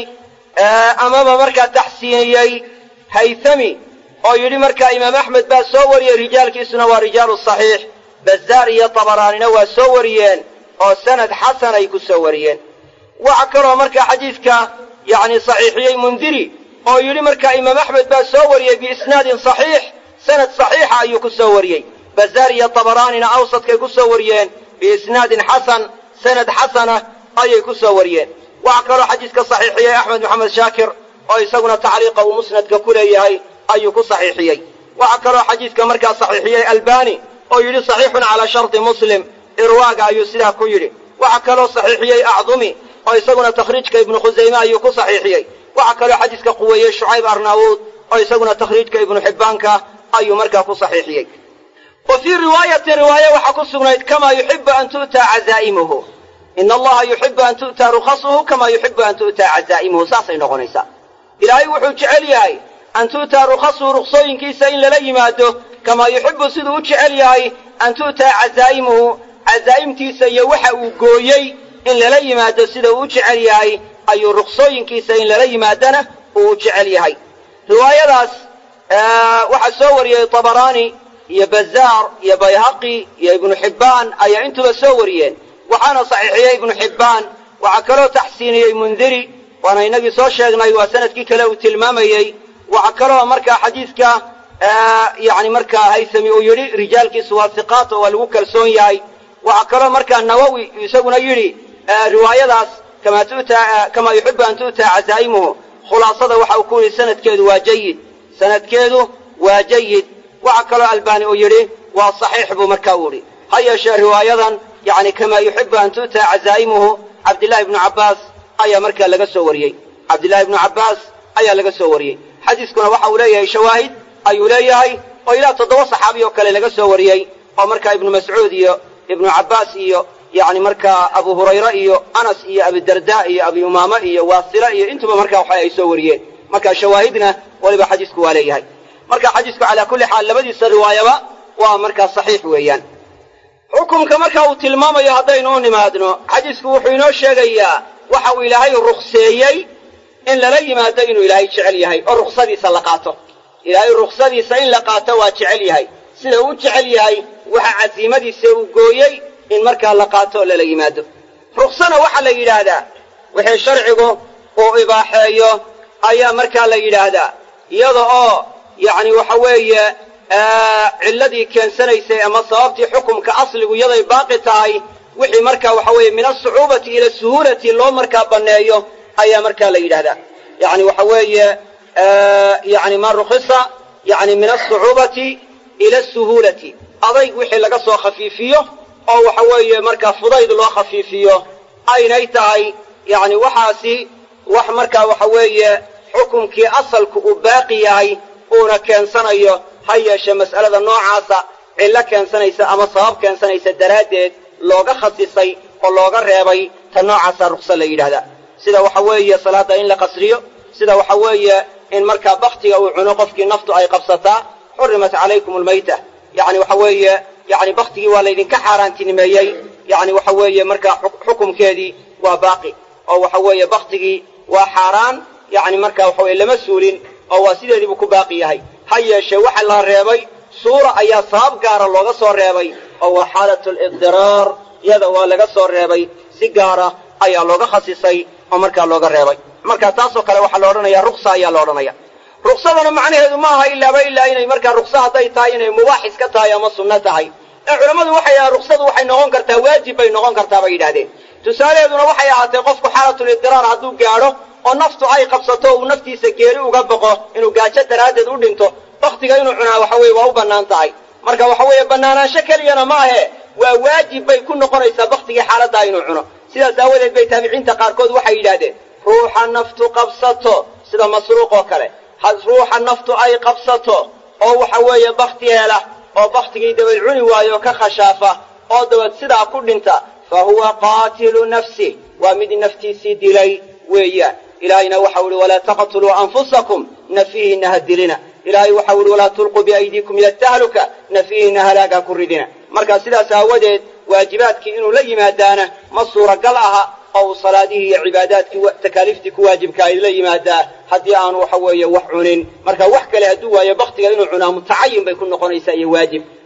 amaba markaa taxsiiniyey haythami oo yidhi markaa imaam axmed baa soo wariyey rijaalkiisuna waa rijaalu saxiix bazaar iyo tabaraanina waa soo wariyeen oo sanad xasan ay ku soo wariyeen waxa kaloo markaa xadiidka yacni saxiixiyey mundiri oo yidhi markaa imaam axmed baa soo wariyey biisnaadin saxiix sanad saxiixa ayuu ku soo wariyey bazaar iyo tabaraanina awsadkay ku soo wariyeen biisnaadin xasan sanad xasana ayay ku soo wariyeen waxa kaloo xadiidka saxiixiyey axmed maxamed shaakir oo isaguna tacliiqa uu musnadka ku leeyahay ayuu ku saxiixiyey waxa kaloo xadiidka markaa saxiixiyey albani oo yidhi saxiixun calaa sharti muslim irwaaga ayuu sidaa ku yidhi waxa kaloo saxiixiyey acdumi oo isaguna takhriijka ibnu khusayme ayuu ku saxiixiyey waxa kaloo xadiidka quweeyey shucayb arnaawuud oo isaguna takhriijka ibnu xibbaanka ayuu markaa ku saxiixiyey wa fii riwaayatin riwaaye waxaa ku sugnayd kamaa yuxibu an tu'taa cazaa'imuhu ina allaha yuxibu an tu'taa rukhasuhu kamaa yuxibu an tu'taa cazaa'imuhu saasay noqonaysaa ilaahay wuxuu jecel yahay an tu'taa rukhasuhu ruksooyinkiisa in lala yimaado kamaa yuxibu siduu u jecel yahay an tu'taa cazaa'imuhu cazaa'imtiisa iyo waxa uu gooyey in lala yimaado sida uu u jecel yahay ayuu ruksooyinkiisa in lala yimaadana uu u jecel yahay riwaayadaas waxaa soo wariyey tabaraani iyo bazaar iyo bayhaqi iyo ibnu xibbaan ayaa intuba soo wariyeen waxaana saxiixiyey ibnu xibbaan waxaa kaloo taxsiiniyey mundiri waana inagii soo sheegnay waa sanadkii kale uu tilmaamayey waxaa kaloo markaa xadiidka yani markaa haysami uu yidhi rijaalkiisu waa hiqaat oo waa lagu kalsoon yahay waxaa kaloo markaa nawowi isaguna yidhi riwaayadaas kamaa tu'taa kamaa yuxibu an tu'taa cazaa'imuhu khulaasada waxa uu ku yidhi sanadkeedu waa jayid sanadkeedu waa jayid waxa kaloo albani uu yidhi waa saxiix buu markaa u yidhi ha yeeshee riwaayadan yani kamaa yuxibu an tu'taa cazaa'imuhu cabdillahi ibnu cabbaas ayaa markaa laga soo wariyey cabdillahi ibnu cabbaas ayaa laga soo wariyey xadiiskuna waxa uu leeyahay shawaahid ayuu leeyahay oo ilaa toddoba saxaabi oo kale laga soo wariyey oo markaa ibnu mascuud iyo ibnu cabbaas iyo yani markaa abu hurayre iyo anas iyo abidarda iyo abi umaama iyo waasila iyo intuba markaa waxa ay soo wariyeen marka shawaahidna weliba xadiisku waa leeyahay marka xadiisku calaa kulli xaal labadiisa riwaayaba waa markaa saxiix weeyaan xukumka marka uu tilmaamayo haddaynu u nimaadno xadiisku wuxuu inoo sheegayaa waxa uu ilaahay rukseeyey in lala yimaado inuu ilaahay jecel yahay oo ruksadiisa la qaato ilaahay ruksadiisa in la qaato waa jecel yahay sida uu u jecel yahay waxa casiimadiisa uu gooyey in markaa la qaato oo lala yimaado ruksana waxaa la yidhaahdaa wixii sharcigu uu ibaaxeeyo ayaa markaa la yidhaahdaa iyada oo yacni waxa weeye cilladii keensanaysay ama sababtii xukumka asligu iyaday baaqi tahay wixii markaa waxa weeye min asucuubati ila suhuulati loo markaa banneeyo ayaa markaa la yidhahdaa yani waxa weeye yani ma rukhisa yani min asucuubati ila asuhuulati adayg wixii laga soo khafiifiyo oo waxa weeye markaa fudayd loo khafiifiyo aynay tahay yani waxaasi wax markaa waxa weeye xukumkii asalku uu baaqi yahay uuna keensanayo ha yeeshe mas'alada noocaasa cillo keensanaysa ama sabab keensanaysa daraaddeed looga khasisay oo looga reebay ta noocaasa ruksa la yidhahdaa sida waxa weeye salaadda in la qasriyo sida waxa weeye in markaa baktiga uu cuno qofkii naftu ay qabsataa xurimat calaykum almayta yani waxa weeye yani baktigii waa laydinka xaaraantinimeeyey yani waxa weeye markaa xukumkeedii waa baaqi oo waxa weeye baktigii waa xaaraan yani markaa waxa weye lama suulin oo waa sideediibuu ku baaqi yahay ha yeeshee waxa la reebay suura ayaa sabab gaara looga soo reebay oo waa xaalat liqdiraar iyada waa laga soo reebay si gaara ayaa looga khasisay oo markaa looga reebay marka taasoo kale waxaa la odhanaya ruksa ayaa la odhanaya ruksadana macnaheedu ma aha ilaaba ilaa inay markaa ruksa hadday tahay inay mubaax iska tahay ama sunno tahay ee culammadu waxay yidhahdeen ruksadu waxay noqon kartaa waajib bay noqon kartaa bay yidhahdeen tusaalaheeduna waxay ahaatee qofku xaalatulibdiraar hadduu gaadho oo naftu ay qabsato uu naftiisa geeri uga boqo inuu gaajo daraaddeed u dhinto baktiga inuu cunaa waxa weye waa u bannaan tahay marka waxa weeye bannaanaansho keliyana ma ahe waa waajib bay ku noqonaysaa baktigii xaaladdaa inuu cuno sidaas aawadeed bay taabiciinta qaarkood waxay yidhaahdeen ruuxa naftu qabsato sida masruuq oo kale ruuxa naftu ay qabsato oo waxa weeye bakti hela oo baktigii dabad cuni waayo ka khashaafa oo dabad sidaa ku dhinta fa huwa qaatilu nafsih waa mid naftiisii dilay weeyaan ilaahayna waxau ihi walaa taqtuluu anfusakum nafiihina ha dilina ilaahay waxau ihi walaa tulquu biaydiikum ila tahluka nafiihina halaag ha ku ridina marka sidaas aawadeed waajibaadkii inuu la yimaadaana ma suuragal aha oo uu salaadihii iyo cibaadaadkii takaaliiftii ku waajibka ay la yimaadaa haddii aanu waxa weeye wax cunin marka wax kale hadduu waayo baktiga inuu cunaa mutacayin bay ku noqonaysaa iyo waajib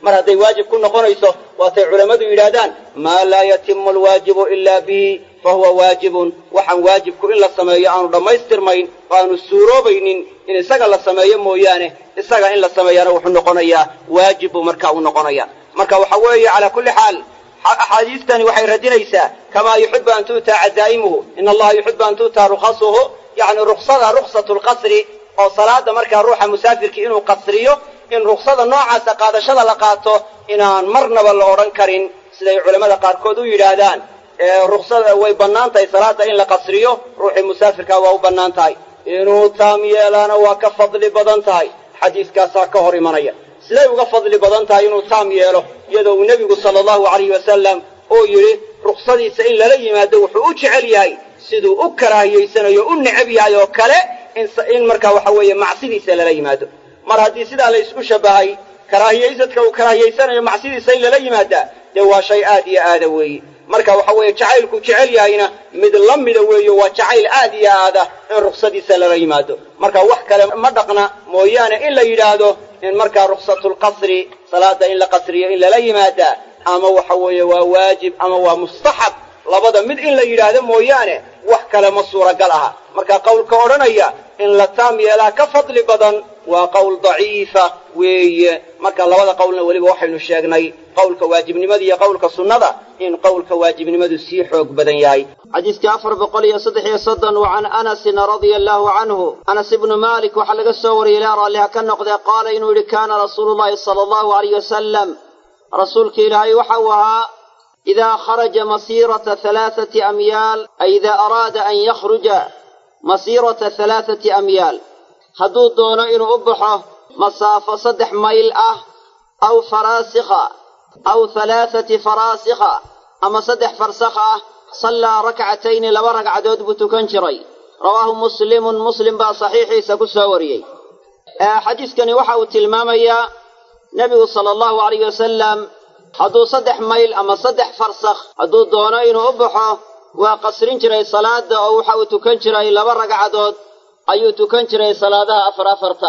mar hadday waajib ku noqonayso waatay culammadu yidhaahdaan maa laa yatimu alwaajibu ilaa bihi fa huwa waajibun waxaan waajibku in la sameeyo aanu dhammaystirmayn oo aanu suuroobaynin in isaga la sameeyo mooyaane isaga in la sameeyaana wuxuu noqonayaa waajib buu marka uu noqonaya marka waxa weeye calaa kulli xaal axaadiistani waxay radinaysaa kamaa yuxibu an tu'taa cadaa'imuhu in allaha yuxibu an tu'taa rukhasuhu yacni ruksada ruksatu lqasri oo salaada markaa ruuxa musaafirkii inuu qasriyo in ruksada noocaasa qaadashada la qaato inaan marnaba la odhan karin siday culammada qaarkood u yidhaahdaan ruksada way bannaan tahay salaada in la qasriyo ruuxii musaafirkaa waa u bannaan tahay inuu taam yeelaana waa ka fadli badan tahay xadiiskaasaa ka hor imanaya siday uga fadli badan tahay inuu taam yeelo iyadoo uu nebigu sala allahu alayhi wasalam oo yidhi ruksadiisa in lala yimaado wuxuu u jecel yahay siduu u karaahiyaysanayo u necab yahay oo kale in markaa waxa weeye macsidiisa lala yimaado mar haddii sidaa la isku shabbahay karaahiyaysadka uu karaahiyaysanayo macsidiisa in lala yimaadaa dee waa shay aad iyo aada weeye marka waxa weeye jacaylku jecel yahayna mid la mida weeyo waa jacayl aad iyo aada in ruksadiisa lala yimaado marka wax kale ma dhaqna mooyaane in la yidhaahdo in markaa ruksatulqasri salaada in la qasriyo in lala yimaadaa ama waxa weeye waa waajib ama waa mustaxab labada mid in la yidhaahdo mooyaane wax kale ma suuragal aha marka qowlka odhanaya in la taam yeelaa ka fadli badan waa qowl daciifa weeye marka labada qowlna weliba waxaynu sheegnay qowlka waajibnimada iyo qowlka sunnada in qowlka waajibnimadu sii xoog badan yahay xadiiska afar boqol iyo saddex iyo soddon wa can anasin radia allaahu canhu anas ibnu maalik waxaa laga soo wariyey ilaa raalliha ka noqdee qaala inuu yidhi kaana rasuulu llahi sala allahu alayh wasalam rasuulka ilaahay waxa uu ahaa idaa kharaja masiirata halaathati amyaal ay idaa araada an yakhruja masiirata halaathati amyaal hadduu doono inuu u baxo masaafo saddex mayl ah aw faraasikha aw halaathati faraasikha ama saddex farsakh ah sallaa rakcatayni laba ragcadood buu tukan jiray rawaahu muslimun muslim baa saxiixiisa ku soo wariyey xadiiskani waxa uu tilmaamayaa nebigu sala allahu alayh wasalam hadduu saddex mayl ama saddex farsakh hadduu doono inuu u baxo waa qasrin jiray salaada oo waxa uu tukan jiray laba ragcadood ayuu tukan jiray salaadaha afar afarta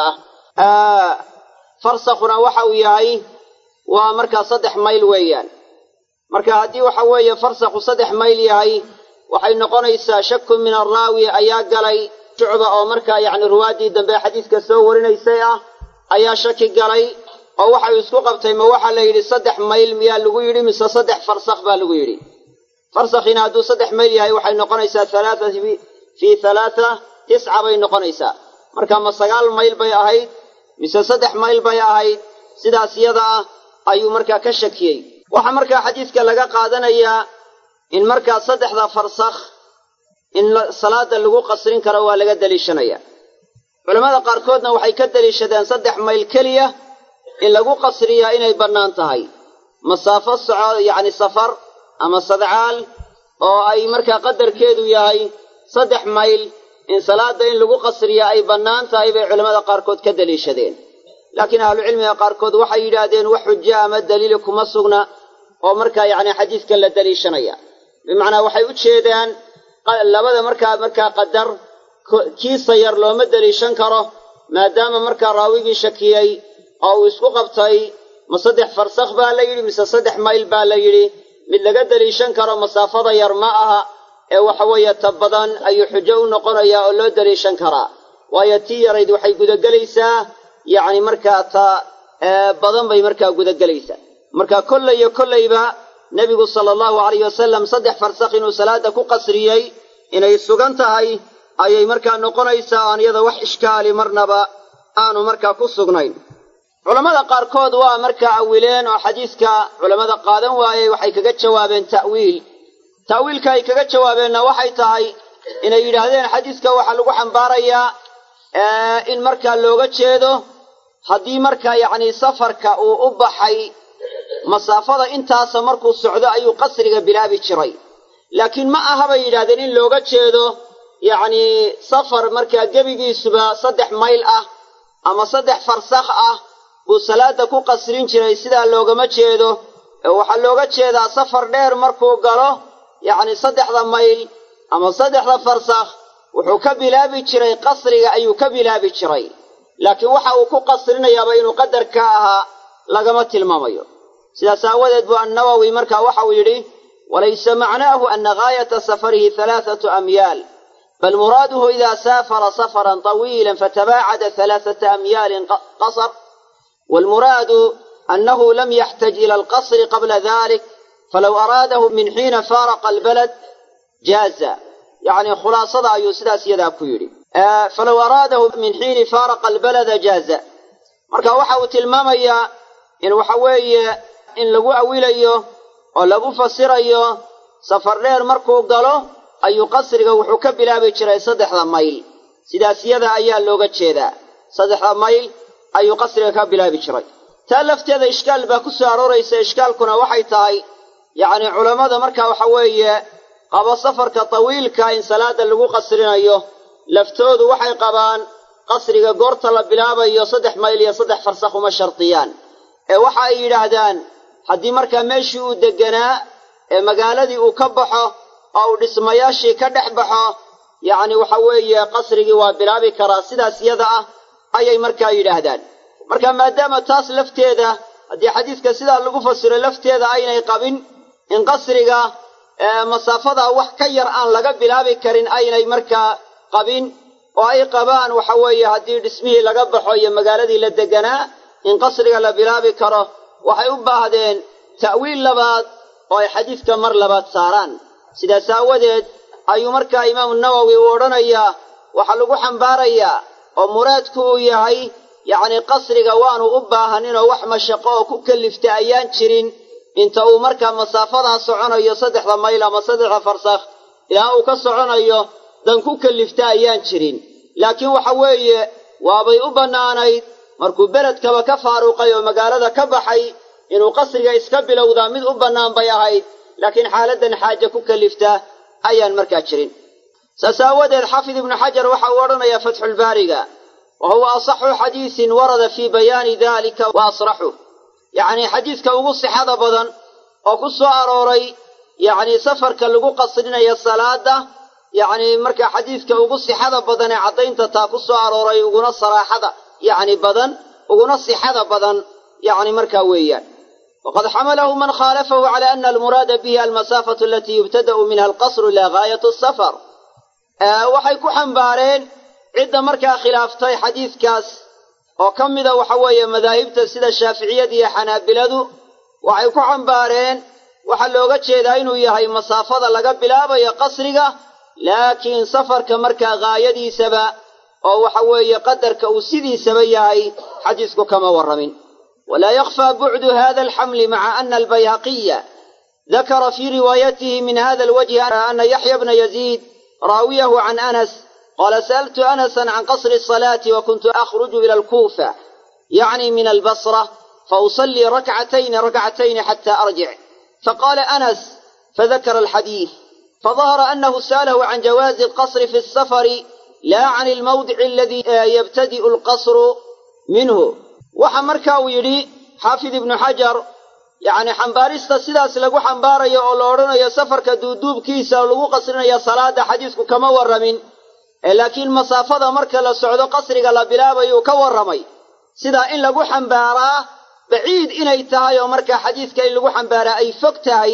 ah farsakhuna waxa uu yahay waa markaa saddex mayl weeyaan marka haddii waxa weeye farsakhu saddex mayl yahay waxay noqonaysaa shaku min arraawi ayaa galay shucba oo markaa yacni ruwaaddii dambe xadiiska soo warinaysay ah ayaa shaki galay oo waxay isku qabtay ma waxaa la yidhi saddex mayl miyaa lagu yidhi mise saddex farsakh baa lagu yidhi farsakhina hadduu saddex mayl yahay waxay noqonaysaa halaata fii halaata tisca bay noqonaysaa marka ma sagaal mayl bay ahayd mise saddex mayl bay ahayd sidaas yada ah ayuu markaa ka shakiyey waxaa markaa xadiiska laga qaadanayaa in markaa saddexda farsakh in salaada lagu qasrin karo waa laga deliishanaya culammada qaarkoodna waxay ka deliishadeen saddex mayl keliya in lagu qasriyaa inay bannaan tahay masaafo soco yacni safar ama sadcaal oo ay markaa qadarkeedu yahay saddex mayl in salaada in lagu qasriyaa ay bannaan tahay bay culammada qaarkood ka deliishadeen laakiin ahlucilmiga qaarkood waxay yidhaahdeen wax xujo ama daliili kuma sugna oo markaa yacni xadiiskan la deliishanaya bimacnaa waxay u jeedaan labada markaa markaa qadar kiisa yar looma deliishan karo maadaama markaa raawigii shakiyey oo uu isku qabtay ma saddex farsakh baa la yidhi mise saddex mayl baa la yidhi mid laga deliishan karo masaafada yar ma aha ee waxa weeye ta badan ayuu xujo u noqonayaa oo loo deliishan karaa waayo tii yarayd waxay gudagelaysaa yacni markaa ta badan bay markaa gudagelaysaa marka kollay iyo kollayba nebigu sala allahu alayh wasalam saddex farsakh inuu salaada ku qasriyey inay sugan tahay ayay markaa noqonaysaa aan iyada wax ishkaali marnaba aanu markaa ku sugnayn culammada qaarkood waa markaa awileen oo xadiiska culammada qaadan waayey waxay kaga jawaabeen ta'wiil ta'wiilka ay kaga jawaabeenna waxay tahay inay yidhaahdeen xadiiska waxaa lagu xambaarayaa in markaa looga jeedo haddii markaa yacni safarka uu u baxay masaafada intaasa markuu socdo ayuu qasriga bilaabi jiray laakiin ma aha bay yidhahdeen in looga jeedo yacnii safar markaa gebigiisuba saddex mayl ah ama saddex farsakh ah buu salaada ku qasrin jiray sidaa loogama jeedo ee waxaa looga jeedaa safar dheer markuu galo yacni saddexda mayl ama saddexda farsakh wuxuu ka bilaabi jiray qasriga ayuu ka bilaabi jiray laakiin waxa uu ku qasrinayaaba inuu qadar ka ahaa lagama tilmaamayo sidaas aawadeed buu annawowi marka waxau yidhi walaysa macnaahu ana gaayata safarihi halaathatu amyaal bal muraaduhu idaa saafara safaran طawiila fatabaacada halaaثata amyaalin qasr wاlmuraadu أنه لم يحتج إلى القصر قبل ذلك فلو أراده من حين فارق البلد جاز يعني خلاصة أيو سدا سيدا كيري آه فلو أراده من حين فارق البلد جاز marka waxa uu tilmaamayaa in waxa weeye in lagu awilayo oo lagu fasirayo safar dheer markuu galo ayuu qasriga wuxuu ka bilaabi jiray saddexda mayl sidaas yada ayaa looga jeedaa saddexda mayl ayuu qasriga ka bilaabi jiray taa lafteeda ishkaal baa ku soo arooraysa ishkaalkuna waxay tahay yacni culammada marka waxa weeye qabo safarka tawiilka in salaada lagu qasrinayo laftoodu waxay qabaan qasriga goorta la bilaabayo saddex mayl iyo saddex farsakh uma shardiyaan ee waxa ay yidhaahdaan haddii markaa meeshii uu degganaa ee magaaladii uu ka baxo oo uu dhismayaashii ka dhex baxo yacni waxa weeye qasrigii waa bilaabi karaa sidaas yada ah ayay markaa yidhaahdaan marka maadaama taas lafteeda haddii xadiidka sidaa lagu fasiro lafteeda aynay qabin in qasriga masaafada wax ka yar aan laga bilaabi karin aynay markaa qabin oo ay qabaan waxa weeye haddii dhismihii laga baxo iyo magaaladii la deganaa in qasriga la bilaabi karo waxay u baahdeen ta'wiil labaad oo ay xadiidka mar labaad saaraan sidaas aawadeed ayuu markaa imaamu nawowi uu odhanayaa waxaa lagu xambaarayaa oo muraadku uu yahay yacni qasriga waanu u baahaninoo wax mashaqo oo ku kallifta ayaan jirin inta uu markaa masaafadaa soconayo saddexda mayl ama saddexda farsakh ilaa uu ka soconayo dan ku kallifta ayaan jirin laakiin waxa weeye waabay u bannaanayd markuu beledkaba ka faaruqay oo magaalada ka baxay inuu qasriga iska bilowdaa mid u bannaan bay ahayd laakiin xaaladdan xaaje ku kallifta ayaan markaa jirin saas aawadeed xaafid ibnu xajar waxa uu odhanayaa fatxulbaariga wa huwa asaxu xadiisin warada fii bayaani dalika wa asraxuh yacnii xadiidka ugu sixada badan oo ku soo arooray yacnii safarka lagu qasrinayo salaada yacnii markaa xadiidka ugu sixada badan ee caddaynta taa ku soo arooray uguna saraaxada yacni badan uguna sixada badan yacni markaa weeyaan waqad xamalahu man khaalafahu cala ana almuraada bihi almasaafatu alatii yubtada'u minha alqasru ilaa gaayatu asafar waxay ku xambaareen cidda markaa khilaaftay xadiidkaas oo ka mida waxa weeye madaahibta sida shaaficiyada iyo xanaabiladu waxay ku xambaareen waxaa looga jeedaa inuu yahay masaafada laga bilaabayo qasriga laakiin safarka markaa gaayadiisaba oo waxa weeye qadarka uu sidiisaba yahay xadiisku kama warramin walaa yakhfaa bucdu hada alxamli maca ana albayhaqiya dakara fii riwaayatihi min hada alwajhi ana yaxya bna yaziid raawiyahu can anas qaala sa'altu anasan can qasri asalaati wa kuntu akhruju ila alkuufa yacni min albasra fausallii rakcatayni rakcatayni xata arjic faqaala anas fadakara alxadiid fadahara anahu sa'alahu can jawaazi alqasri fi alsafari laa can almawdici aladii yabtadi'u alqasru minhu waxa marka uu yidhi xaafid ibnu xajar yacni xambaarista sidaas lagu xambaarayo oo la odhanayo safarka duuduubkiisa lagu qasrinayo salaada xadiisku kama warramin ee laakiin masaafada marka la socdo qasriga la bilaabayuu ka warramay sidaa in lagu xambaaraa baciid inay tahay oo markaa xadiiska in lagu xambaaraa ay fog tahay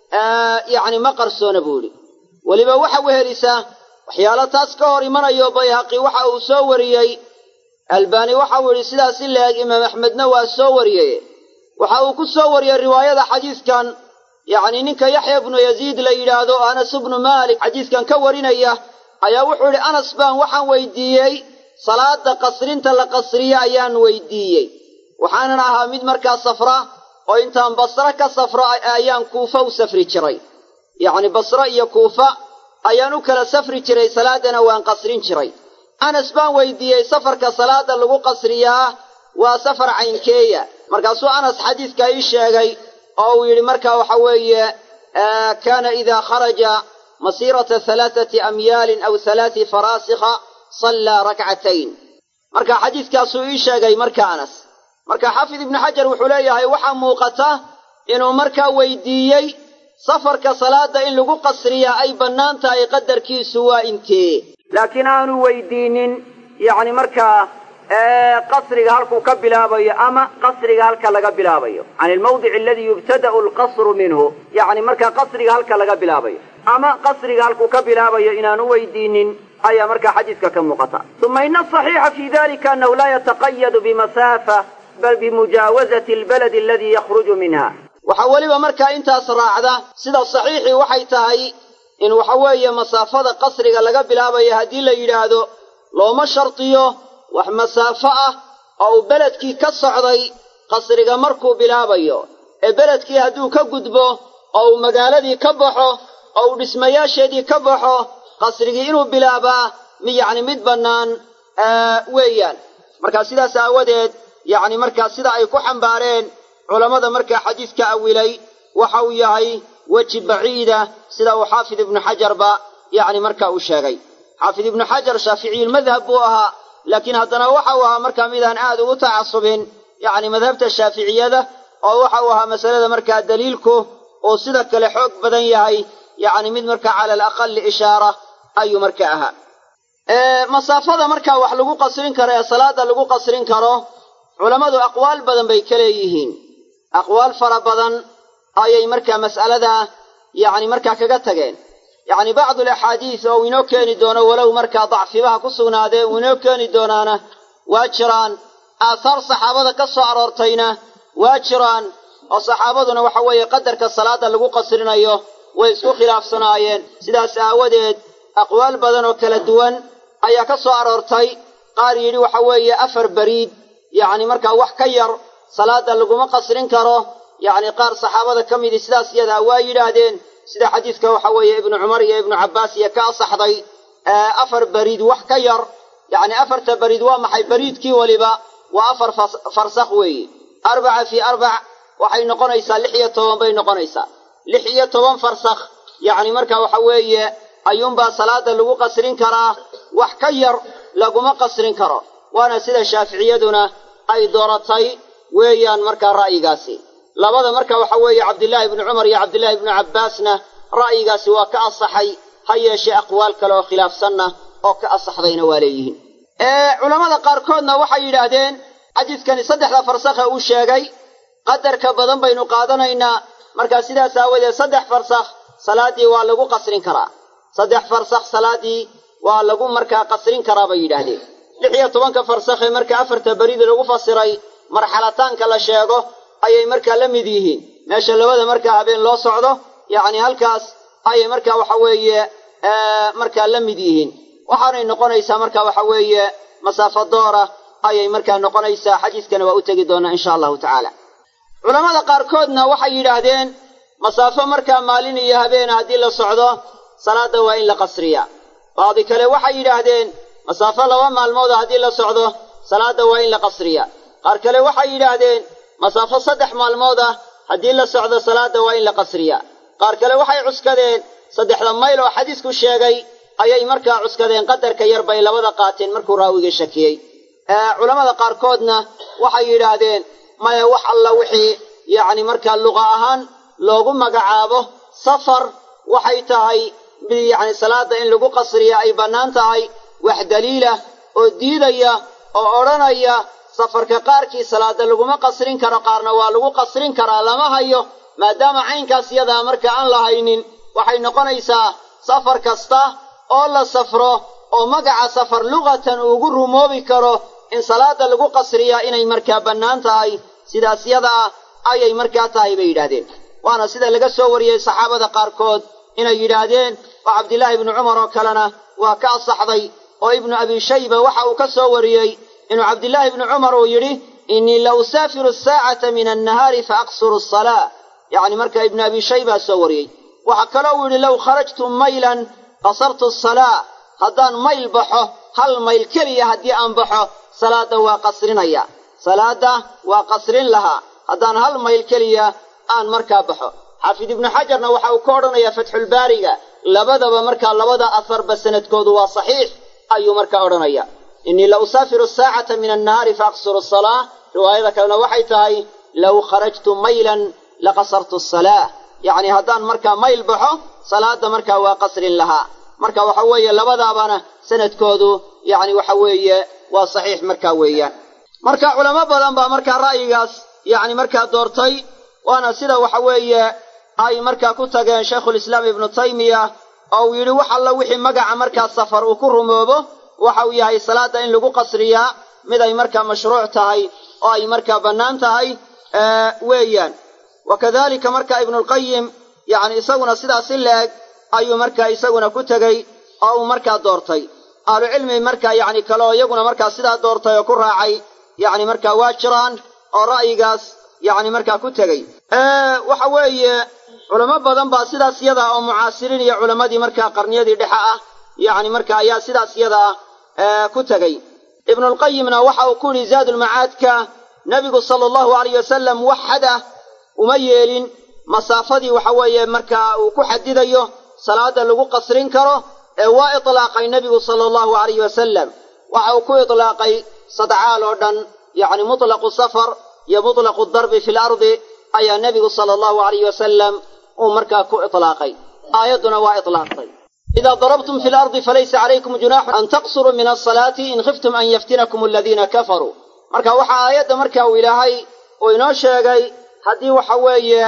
yacni ma qarsoona buu idhi weliba waxa wehelisaa waxyaalo taas ka hor imanayo bayhaqi waxa uu soo wariyey albaani waxa uu yidhi sidaas in la-eg imaam axmedna waa soo wariyey waxa uu ku soo wariyey riwaayada xadiiskan yacni ninka yaxya bnu yaziid la yidhaahdo anas ibnu maalik xadiiskan ka warinaya ayaa wuxuu idhi anas baan waxaan weydiiyey salaada qasrinta la qasriye ayaan weydiiyey waxaanan ahaa mid markaa safra oo intaan basre ka safro ayaan kuufa u safri jiray yacni basre iyo kuufa ayaan u kala safri jiray salaadana waan qasrin jiray anas baan weydiiyey safarka salaada lagu qasriyaa waa safar caynkeeya markaasuu anas xadiiska ii sheegay oo uu yidhi markaa waxa weeye kaana idaa kharaja masiirata halaathati amyaalin aw halaati faraasikha sallaa rakcatayn marka xadiiskaasuu ii sheegay marka anas marka xaafid ibnu xajar wuxuu leeyahay waxaa muuqata inuu markaa weydiiyey safarka salaada in lagu qasriyaa ay bannaan tahay qadarkiisu waa intee laakiin aanu weydiinin yacni markaa qasriga halkuu ka bilaabayo ama qasriga halka laga bilaabayo can ilmawdic aladi yubtada'u alqasru minhu yacni markaa qasriga halka laga bilaabayo ama qasriga halkuu ka bilaabayo inaanu weydiinin ayaa markaa xadiiska ka muuqata uma ina asaxiixa fi dalika annahu laa yataqayadu bimasaafa bal bimujaawazati albaladi aladi yakhruju minha waxaa weliba markaa intaas raacda sida saxiixii waxay tahay in waxa weeye masaafada qasriga laga bilaabayo haddii la yidhaahdo looma shardiyo wax masaafo ah oo uu beledkii ka socday qasriga markuu bilaabayo ee beledkii hadduu ka gudbo oo uu magaaladii ka baxo oo uu dhismayaasheedii ka baxo qasrigii inuu bilaabaa mi yacni mid bannaan weeyaan marka sidaas aawadeed yacni markaa sida ay ku xambaareen culammada markaa xadiidka awilay waxa uu yahay weji baciida sida uu xaafid ibnu xajarba yacni marka uu sheegay xaafid ibnu xajar shaaficiyulmadhab buu ahaa laakiin haddana waxa uu ahaa markaa midaan aad ugu tacasubin yacni madhabta shaaficiyada oo waxa uu ahaa masalada markaa daliilku uu sida kale xoog badan yahay yacni mid markaa cala alaqali ishaara ayuu marka ahaa masaafada markaa wax lagu qasrin karo ee salaada lagu qasrin karo culammadu aqwaal badan bay ka leeyihiin aqwaal fara badan ayay markaa mas'alada yacni markaa kaga tageen yacni bacdu alaxaadiis oo uu inoo keeni doono walow markaa dacfibaha ku sugnaadee uu inoo keeni doonaana waa jiraan aahaar saxaabada ka soo aroortayna waa jiraan oo saxaabaduna waxa weeye qadarka salaada lagu qasrinayo way isku khilaafsanaayeen sidaas aawadeed aqwaal badan oo kala duwan ayaa ka soo aroortay qaar yidhi waxa weeye afar beriid yacni markaa wax ka yar salaada laguma qasrin karo yacni qaar saxaabada ka midii sidaas iyadaa waa yidhaahdeen sida xadiidka waxa weeye ibnu cumar iyo ibnu cabbaas iyo ka asaxday afar beriid wax ka yar yacni afarta beriid waa maxay beriidkii weliba waa afar farsakh weeye arbaca fii arbac waxay noqonaysaa lix iyo toban bay noqonaysaa lix iyo toban farsakh yacni marka waxa weeye ayuunbaa salaada lagu qasrin karaa wax ka yar laguma qasrin karo waana sida shaaficiyaduna ay dooratay weeyaan markaa ra'yigaasi labada marka waxa weeye cabdillaahi ibnu cumar iyo cabdillaahi ibnu cabbaasna ra'yigaasi waa ka asaxay ha yeeshee aqwaal kale oo khilaafsanna oo ka asaxdayna waa leeyihiin culammada qaarkoodna waxay yidhaahdeen xadiidkani saddexda farsakhe uu sheegay qadarka badan baynu qaadanaynaa markaa sidaas aawadeed saddex farsakh salaaddii waa lagu qasrin karaa saddex farsakh salaaddii waa lagu markaa qasrin karaa bay yidhaahdeen lix iyo tobanka farsakhe marka afarta berida lagu fasiray marxalataanka la sheego ayay markaa la mid yihiin meesha labada markaa habeen loo socdo yacni halkaas ayay markaa waxa weeye markaa la mid yihiin waxaanay noqonaysaa marka waxa weeye masaafo doora ayay markaa noqonaysaa xadiiskana waa u tegi doonaa insha allahu tacaala culammada qaarkoodna waxay yidhaahdeen masaafo markaa maalin iyo habeen haddii la socdo salaadda waa in la qasriyaa bacdi kale waxay yidhaahdeen masaafo laba maalmooda haddii la socdo salaadda waa in la qasriyaa qaar kale waxay yidhaahdeen masaafo saddex maalmood ah haddii la socdo salaadda waa in la qasriyaa qaar kale waxay cuskadeen saddexda mayl oo xadiisku sheegay ayay markaa cuskadeen qadarka yar bay labada qaateen markuu raawiga shakiyey culammada qaarkoodna waxay yidhaahdeen maya wax alla wixii yacni markaa luqa ahaan loogu magacaabo safar waxay tahay mid yacni salaadda in lagu qasriya ay bannaan tahay wax daliila oo diidaya oo odhanaya safarka qaarkii salaada laguma qasrin karo qaarna waa lagu qasrin karaa lama hayo maadaama caynkaas yadaa marka aan la haynin waxay noqonaysaa safar kasta oo la safro oo magaca safar luqatan uugu rumoobi karo in salaada lagu qasriyaa inay markaa bannaan tahay sidaas yadaa ayay markaa tahay bay yidhaahdeen waana sida laga soo wariyey saxaabada qaarkood inay yidhaahdeen oo cabdillaahi ibnu cumar oo kalena waa ka asaxday oo ibnu abi shayba waxa uu ka soo wariyey inuu cabdillaahi ibnu cumar uu yidhi innii la usaafiru asaacata min annahaari fa aqsuru asalaa yacni marka ibnu abi shaybaa soo wariyey waxaa kaloo uu yidhi low kharajtu maylan qasartu asalaa haddaan mayl baxo hal mayl keliya haddii aan baxo salaadda waa qasrinaya salaadda waa qasrin lahaa haddaan hal mayl keliya aan markaa baxo xaafid ibnu xajarna waxa uu ka odhanayaa fatxulbaariga labadaba markaa labada afarba sanadkoodu waa saxiix ayuu markaa odhanaya innii la usaafiru asaacata min annahaari fa aqsuru asalaa riwaayada kalena waxay tahay low kharajtu maylan laqasartu asalaa yacni haddaan markaa mayl baxo salaadda markaa waa qasrin lahaa marka waxa weeye labadaabana sanadkoodu yacni waxa weeye waa saxiix markaa weeyaan marka culamo badan baa markaa ra'yigaas yacni markaa doortay waana sida waxa weeye ay markaa ku tageen shaykhulislaam ibnu taymiya oo uu yidhi wax alla wixii magaca markaa safar uu ku rumoobo waxa uu yahay salaadda in lagu qasriyaa mid ay markaa mashruuc tahay oo ay markaa bannaan tahay weeyaan wa kadalika marka ibnulqayim yacni isaguna sidaas in la-eg ayuu markaa isaguna ku tegey oo uu markaa doortay ahlucilmi markaa yacni kale oo iyaguna markaa sidaa doortay oo ku raacay yacni markaa waa jiraan oo ra'yigaas yacni markaa ku tegey waxa weeye culamo badan baa sidaas yada oo mucaasiriin iyo culammadii markaa qarniyadii dhexe ah yacni marka ayaa sidaas yada ah ku tegey ibnulqayimna waxa uu ku yidhi zaadulmacaadka nebigu sala allahu alayh wasalam wax xadah uma yeelin masaafadii waxa weeye markaa uu ku xadidayo salaada lagu qasrin karo ee waa itlaaqay nebigu sala allahu alayh wasalam waxa uu ku itlaaqay sadcaal oo dhan yacni mutlaqu safar iyo mutlaqu darbi fi lardi ayaa nebigu sala allahu alayh wasalam uu markaa ku itlaaqay aayadduna waa itlaaqtay ida darabtum fi lardi falaysa calaykum junaaxun an taqsuruu min asalaati in khiftum an yaftinakum aladiina kafaruu marka waxaa aayadda marka uu ilaahay uu inoo sheegay haddii waxa weeye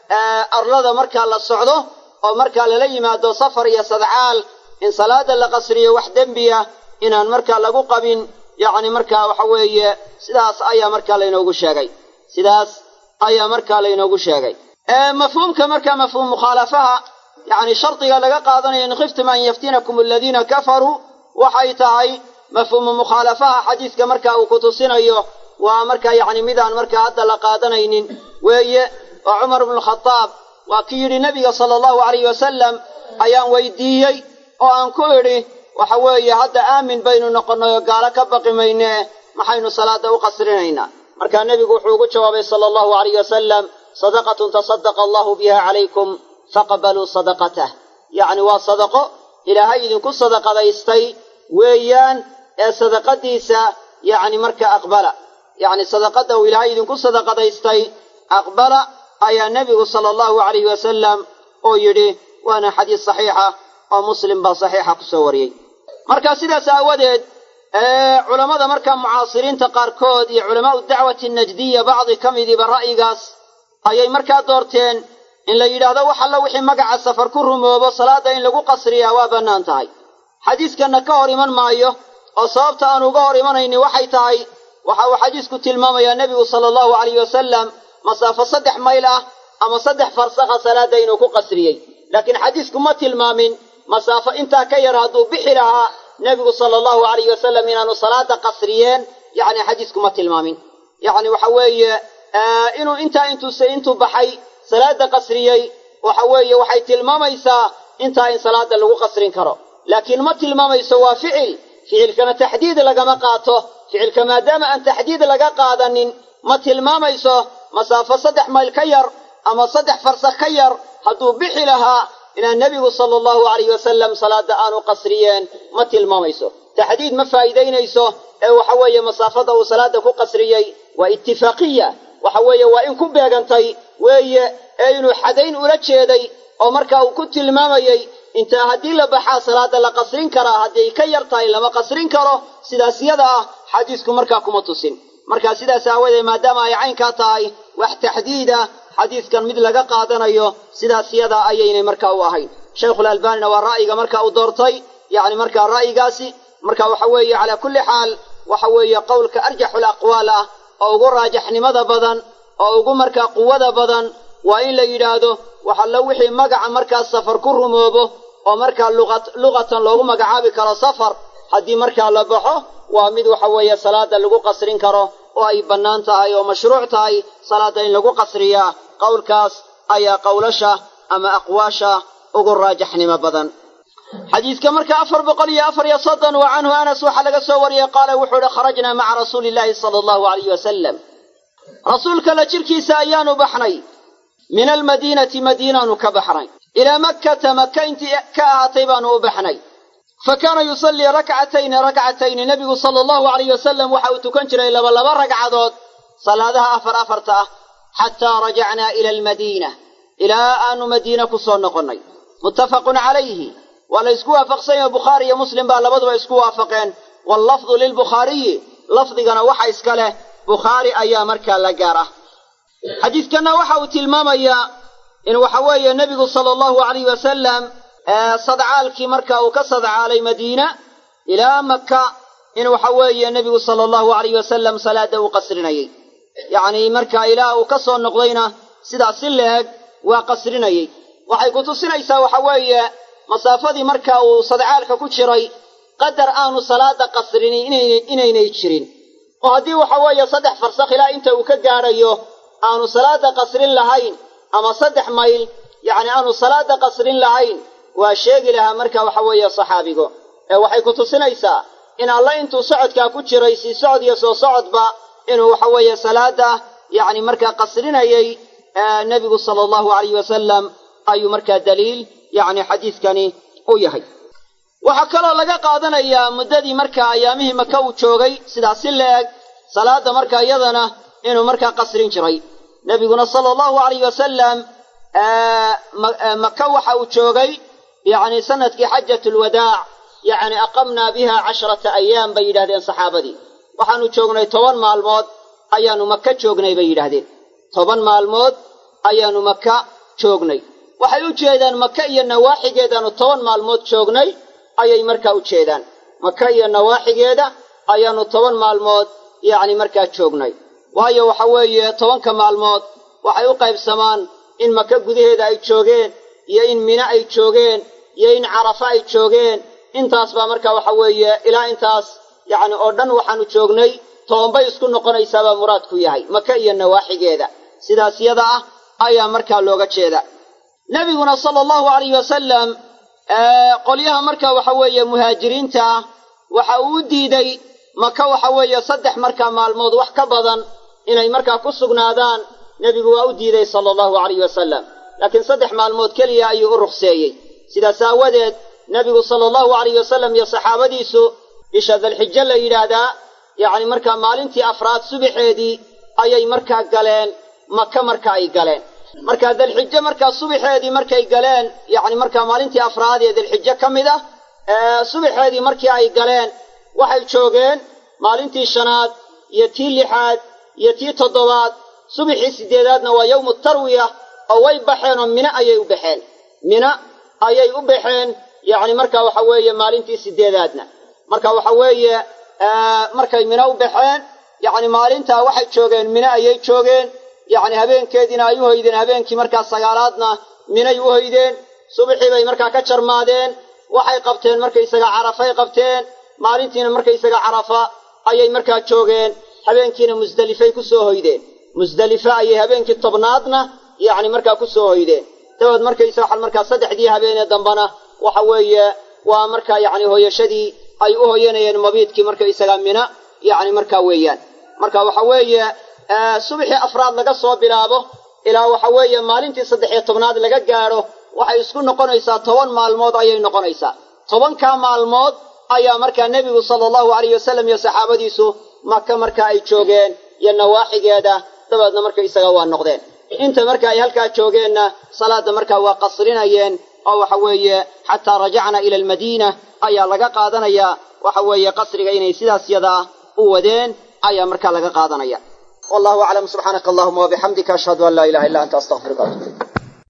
arlada markaa la socdo oo markaa lala yimaado safar iyo sadcaal in salaada la qasriyo wax dembiya inaan markaa lagu qabin yacni markaa waxa weeye sidaas ayaa markaa laynoogu sheegay sidaas ayaa markaa laynoogu sheegay mafhuumka markaa mafhuum mukhaalafaha yacni shardiga laga qaadanayo in khiftum an yaftinakum aladiina kafaruu waxay tahay mafhuumu mukhaalafaha xadiiska marka uu ku tusinayo waa markaa yacni midaan markaa hadda la qaadanaynin weeye oo cumar ibnukhadaab waa kii yidhi nebiga sala allahu alayh wasalam ayaan weydiiyey oo aan ku idhi waxa weeye hadda aamin baynu noqonnay oo gaalo ka baqi maynee maxaynu salaada u qasrinaynaa markaa nebigu wuxuu ugu jawaabay sala allahu alayh wasalam sadaqatun tasadaqa allahu biha calaykum faqbaluu sadaqatah yacni waa sadaqo ilaahay idinku sadaqadaystay weeyaan ee sadaqadiisa yacni marka aqbala yacni sadaqadda uu ilaahay idinku sadaqadaystay aqbala ayaa nebigu sala allahu alayhi wasalam oo yidhi waana xadiis saxiixa oo muslim baa saxiixa kusoo wariyey marka sidaas aawadeed culammada markaa mucaasiriinta qaarkood iyo culamaau dacwati najdiya bacdi ka midiiba ra'yigaas ayay markaa doorteen in la yidhaahdo wax alla wixii magaca safar ku rumoobo salaadda in lagu qasriyaa waa bannaan tahay xadiiskanna ka hor iman maayo oo sababta aan uga hor imanayni waxay tahay waxa uu xadiisku tilmaamayaa nebigu sala allahu alayh wasalam masaafo saddex mayl ah ama saddex farsakha salaadda inuu ku qasriyey laakiin xadiisku ma tilmaamin masaafo intaa ka yar hadduu bixi lahaa nebigu sala allahu alayh wasalam inaanu salaada qasriyeen yacni xadiisku ma tilmaamin yacni waxa weeye inuu intaa intuuse intuu baxay salaada qasriyey waxa weeye waxay tilmaamaysaa intaa in salaada lagu qasrin karo laakiin ma tilmaamayso waa ficil ficilkana taxdiid lagama qaato ficilka maadaama aan taxdiid laga qaadanin ma tilmaamayso masaafo saddex mayl ka yar ama saddex farsakh ka yar hadduu bixi lahaa inaan nebigu sala allahu alayh wasalam salaada aanu qasriyeen ma tilmaamayso taxdiid ma faa'iidaynayso ee waxa weeye masaafada uu salaada ku qasriyey waa itifaaqiya waxa weeye waa in ku beegantay weeye ee inuu xadayn ula jeeday oo marka uu ku tilmaamayey intaa haddii la baxaa salaada la qasrin karaa hadday ka yar tahay lama qasrin karo sidaas yada ah xadiisku markaa kuma tusin marka sidaas aawadeed maadaama ay caynkaa tahay wax taxdiida xadiiskan mid laga qaadanayo sidaas yada ayaynay markaa u ahayn shaykhulalbaanina waa ra'yiga marka uu doortay yacni markaa ra'yigaasi marka waxa weeye calaa kulli xaal waxa weeye qowlka arjaxul aqwaal ah oo ugu raajaxnimada badan oo ugu markaa quwada badan waa in la yidhaahdo waxallo wixii magaca markaas safar ku rumoobo oo markaa luqatan loogu magacaabi karo safar haddii markaa la baxo waa mid waxa weeye salaada lagu qasrin karo oo ay bannaan tahay oo mashruuc tahay salaada in lagu qasriyaa qowlkaas ayaa qowlasha ama aqwaasha ugu raajaxnimo badan xadiidka marka afar boqol iyo afar iyo soddon wa canhu anas waxaa laga soo wariyey qaala wuxuu ihi kharajnaa maca rasuuli illaahi sala allahu alayh wasalam rasuulka la jirkiisa ayaanu baxnay min almadiinati madiinaanu ka baxnay ilaa makkata maka intii ka ahaatay baanu u baxnay fa kaana yusallii rakcatayni rakcatayni nebigu sala allahu alayh wasalam waxa uu tukan jiray laba laba ragcadood salaadaha afar afarta ah xataa rajacnaa ila almadiina ilaa aanu madiina ku soo noqonnay muttafaqun calayhi waa la isku waafaqsan yaho bukhaari iyo muslim baa labaduba isku waafaqeen wallafdu lilbukhaariyi lafdigana waxa iska leh bukhaari ayaa markaa la gaar ah xadiidkanna waxa uu tilmaamayaa in waxa weeye nebigu sala allahu alayh wasalam sadcaalkii marka uu ka sadcaalay madiina ilaa maka in waxa weeye nebigu sala allahu alayh wasalam salaada uu qasrinayey yacnii marka ilaa uu ka soo noqdayna sidaas si leeg waa qasrinayey waxay ku tusinaysaa waxa weeye masaafadii marka uu sadcaalka ku jiray qadar aanu salaada qasrinin inaynay jirin oo haddii waxa weeye saddex farsakh ilaa inta uu ka gaadhayo aanu salaada qasrin lahayn ama saddex mayl yacni aanu salaada qasrin lahayn waa sheegi lahaa marka waxa weeye saxaabigu ee waxay ku tusinaysaa in alle intuu socodkaa ku jiray sii socod iyo soo socodba inuu waxa weeye salaada yacni markaa qasrinayay nebigu sala allahu alayh wasalam ayuu markaa daliil yacni xadiidkani u yahay waxaa kaloo laga qaadanayaa muddadii markaa ayaamihii maka uu joogay sidaas si la-eg salaada markaa iyadana inuu markaa qasrin jiray nebiguna sala allahu alayh wasalam maka waxa uu joogay yacni sanadkii xajat lwadaac yacni aqamnaa biha casharata ayaam bay yidhahdeen saxaabadii waxaanu joognay toban maalmood ayaanu maka joognay bay yidhaahdeen toban maalmood ayaanu maka joognay waxay u jeedaan maka iyo nawaaxigeedaanu toban maalmood joognay ayay markaa u jeedaan maka iyo nawaaxigeeda ayaanu toban maalmood yacni markaa joognay waayo waxa weeye tobanka maalmood waxay u qaybsamaan in maka gudaheeda ay joogeen iyo in mine ay joogeen iyo in carafa ay joogeen intaas baa marka waxa weeye ilaa intaas yacni oo dhan waxaanu joognay tobanbay isku noqonaysaabaa muraadku yahay maka iyo nawaaxigeeda sidaas yada ah ayaa markaa looga jeeda nebiguna sala allahu alayh wasalam qolyaha marka waxa weeye muhaajiriinta ah waxa uu u diiday maka waxa weeye saddex markaa maalmood wax ka badan inay markaa ku sugnaadaan nebigu waa u diiday sala allahu alayh wasalam laakiin saddex maalmood keliya ayuu u ruqseeyey sidaas aawadeed nebigu sala allahu alayh wasalam iyo saxaabadiisu bisha dalxijo la yidhaahdaa yacni markaa maalintii afraad subaxeedii ayay markaa galeen maka marka ay galeen markaa dalxijo markaa subaxeedii markay galeen yacni markaa maalintii afraad ee dalxijo ka mid ah subaxeedii markii ay galeen waxay joogeen maalintii shanaad iyo tii lixaad iyo tii toddobaad subaxii sideedaadna waa yowmu tarwiya oo way baxeen oo mine ayay u baxeen mine ayay u baxeen yacni marka waxa weeye maalintii sideedaadna marka waxa weeye markay mine u baxeen yacni maalintaa waxay joogeen mine ayay joogeen yacni habeenkeediina ay u hoydeen habeenkii markaa sagaalaadna minay u hoydeen subaxii bay markaa ka jarmaadeen waxay qabteen markaysaga carafay qabteen maalintiina markaysaga carafa ayay markaa joogeen habeenkiina musdelifay ku soo hoydeen musdelife ayay habeenkii tobnaadna yacni markaa ku soo hoydeen dabeed markaysa waxaa markaa saddexdii habeenee dambana waxa weeye waa markaa yacni hooyashadii ay u hoyanayeen mabiidkii markaysaga mina yacni markaa weeyaan marka waxa weeye subaxii afraad laga soo bilaabo ilaa waxa weeye maalintii saddex iyo tobnaad laga gaadho waxay isku noqonaysaa toban maalmood ayay noqonaysaa tobankaa maalmood ayaa markaa nebigu sala allahu alayh wasalam iyo saxaabadiisu maka marka ay joogeen iyo nawaaxigeeda dabeedna markaysaga waa noqdeen inta marka ay halkaa joogeenna salaadda markaa waa qasrinayeen oo waxa weeye xataa rajacna ila almadiina ayaa laga qaadanayaa waxa weeye qasriga inay sidaas yadaa u wadeen ayaa markaa laga qaadanaya wallahu aclam subxaanaka allahuma wabixamdika ashhadu an laa ilaha illa anta astaqfiruka atub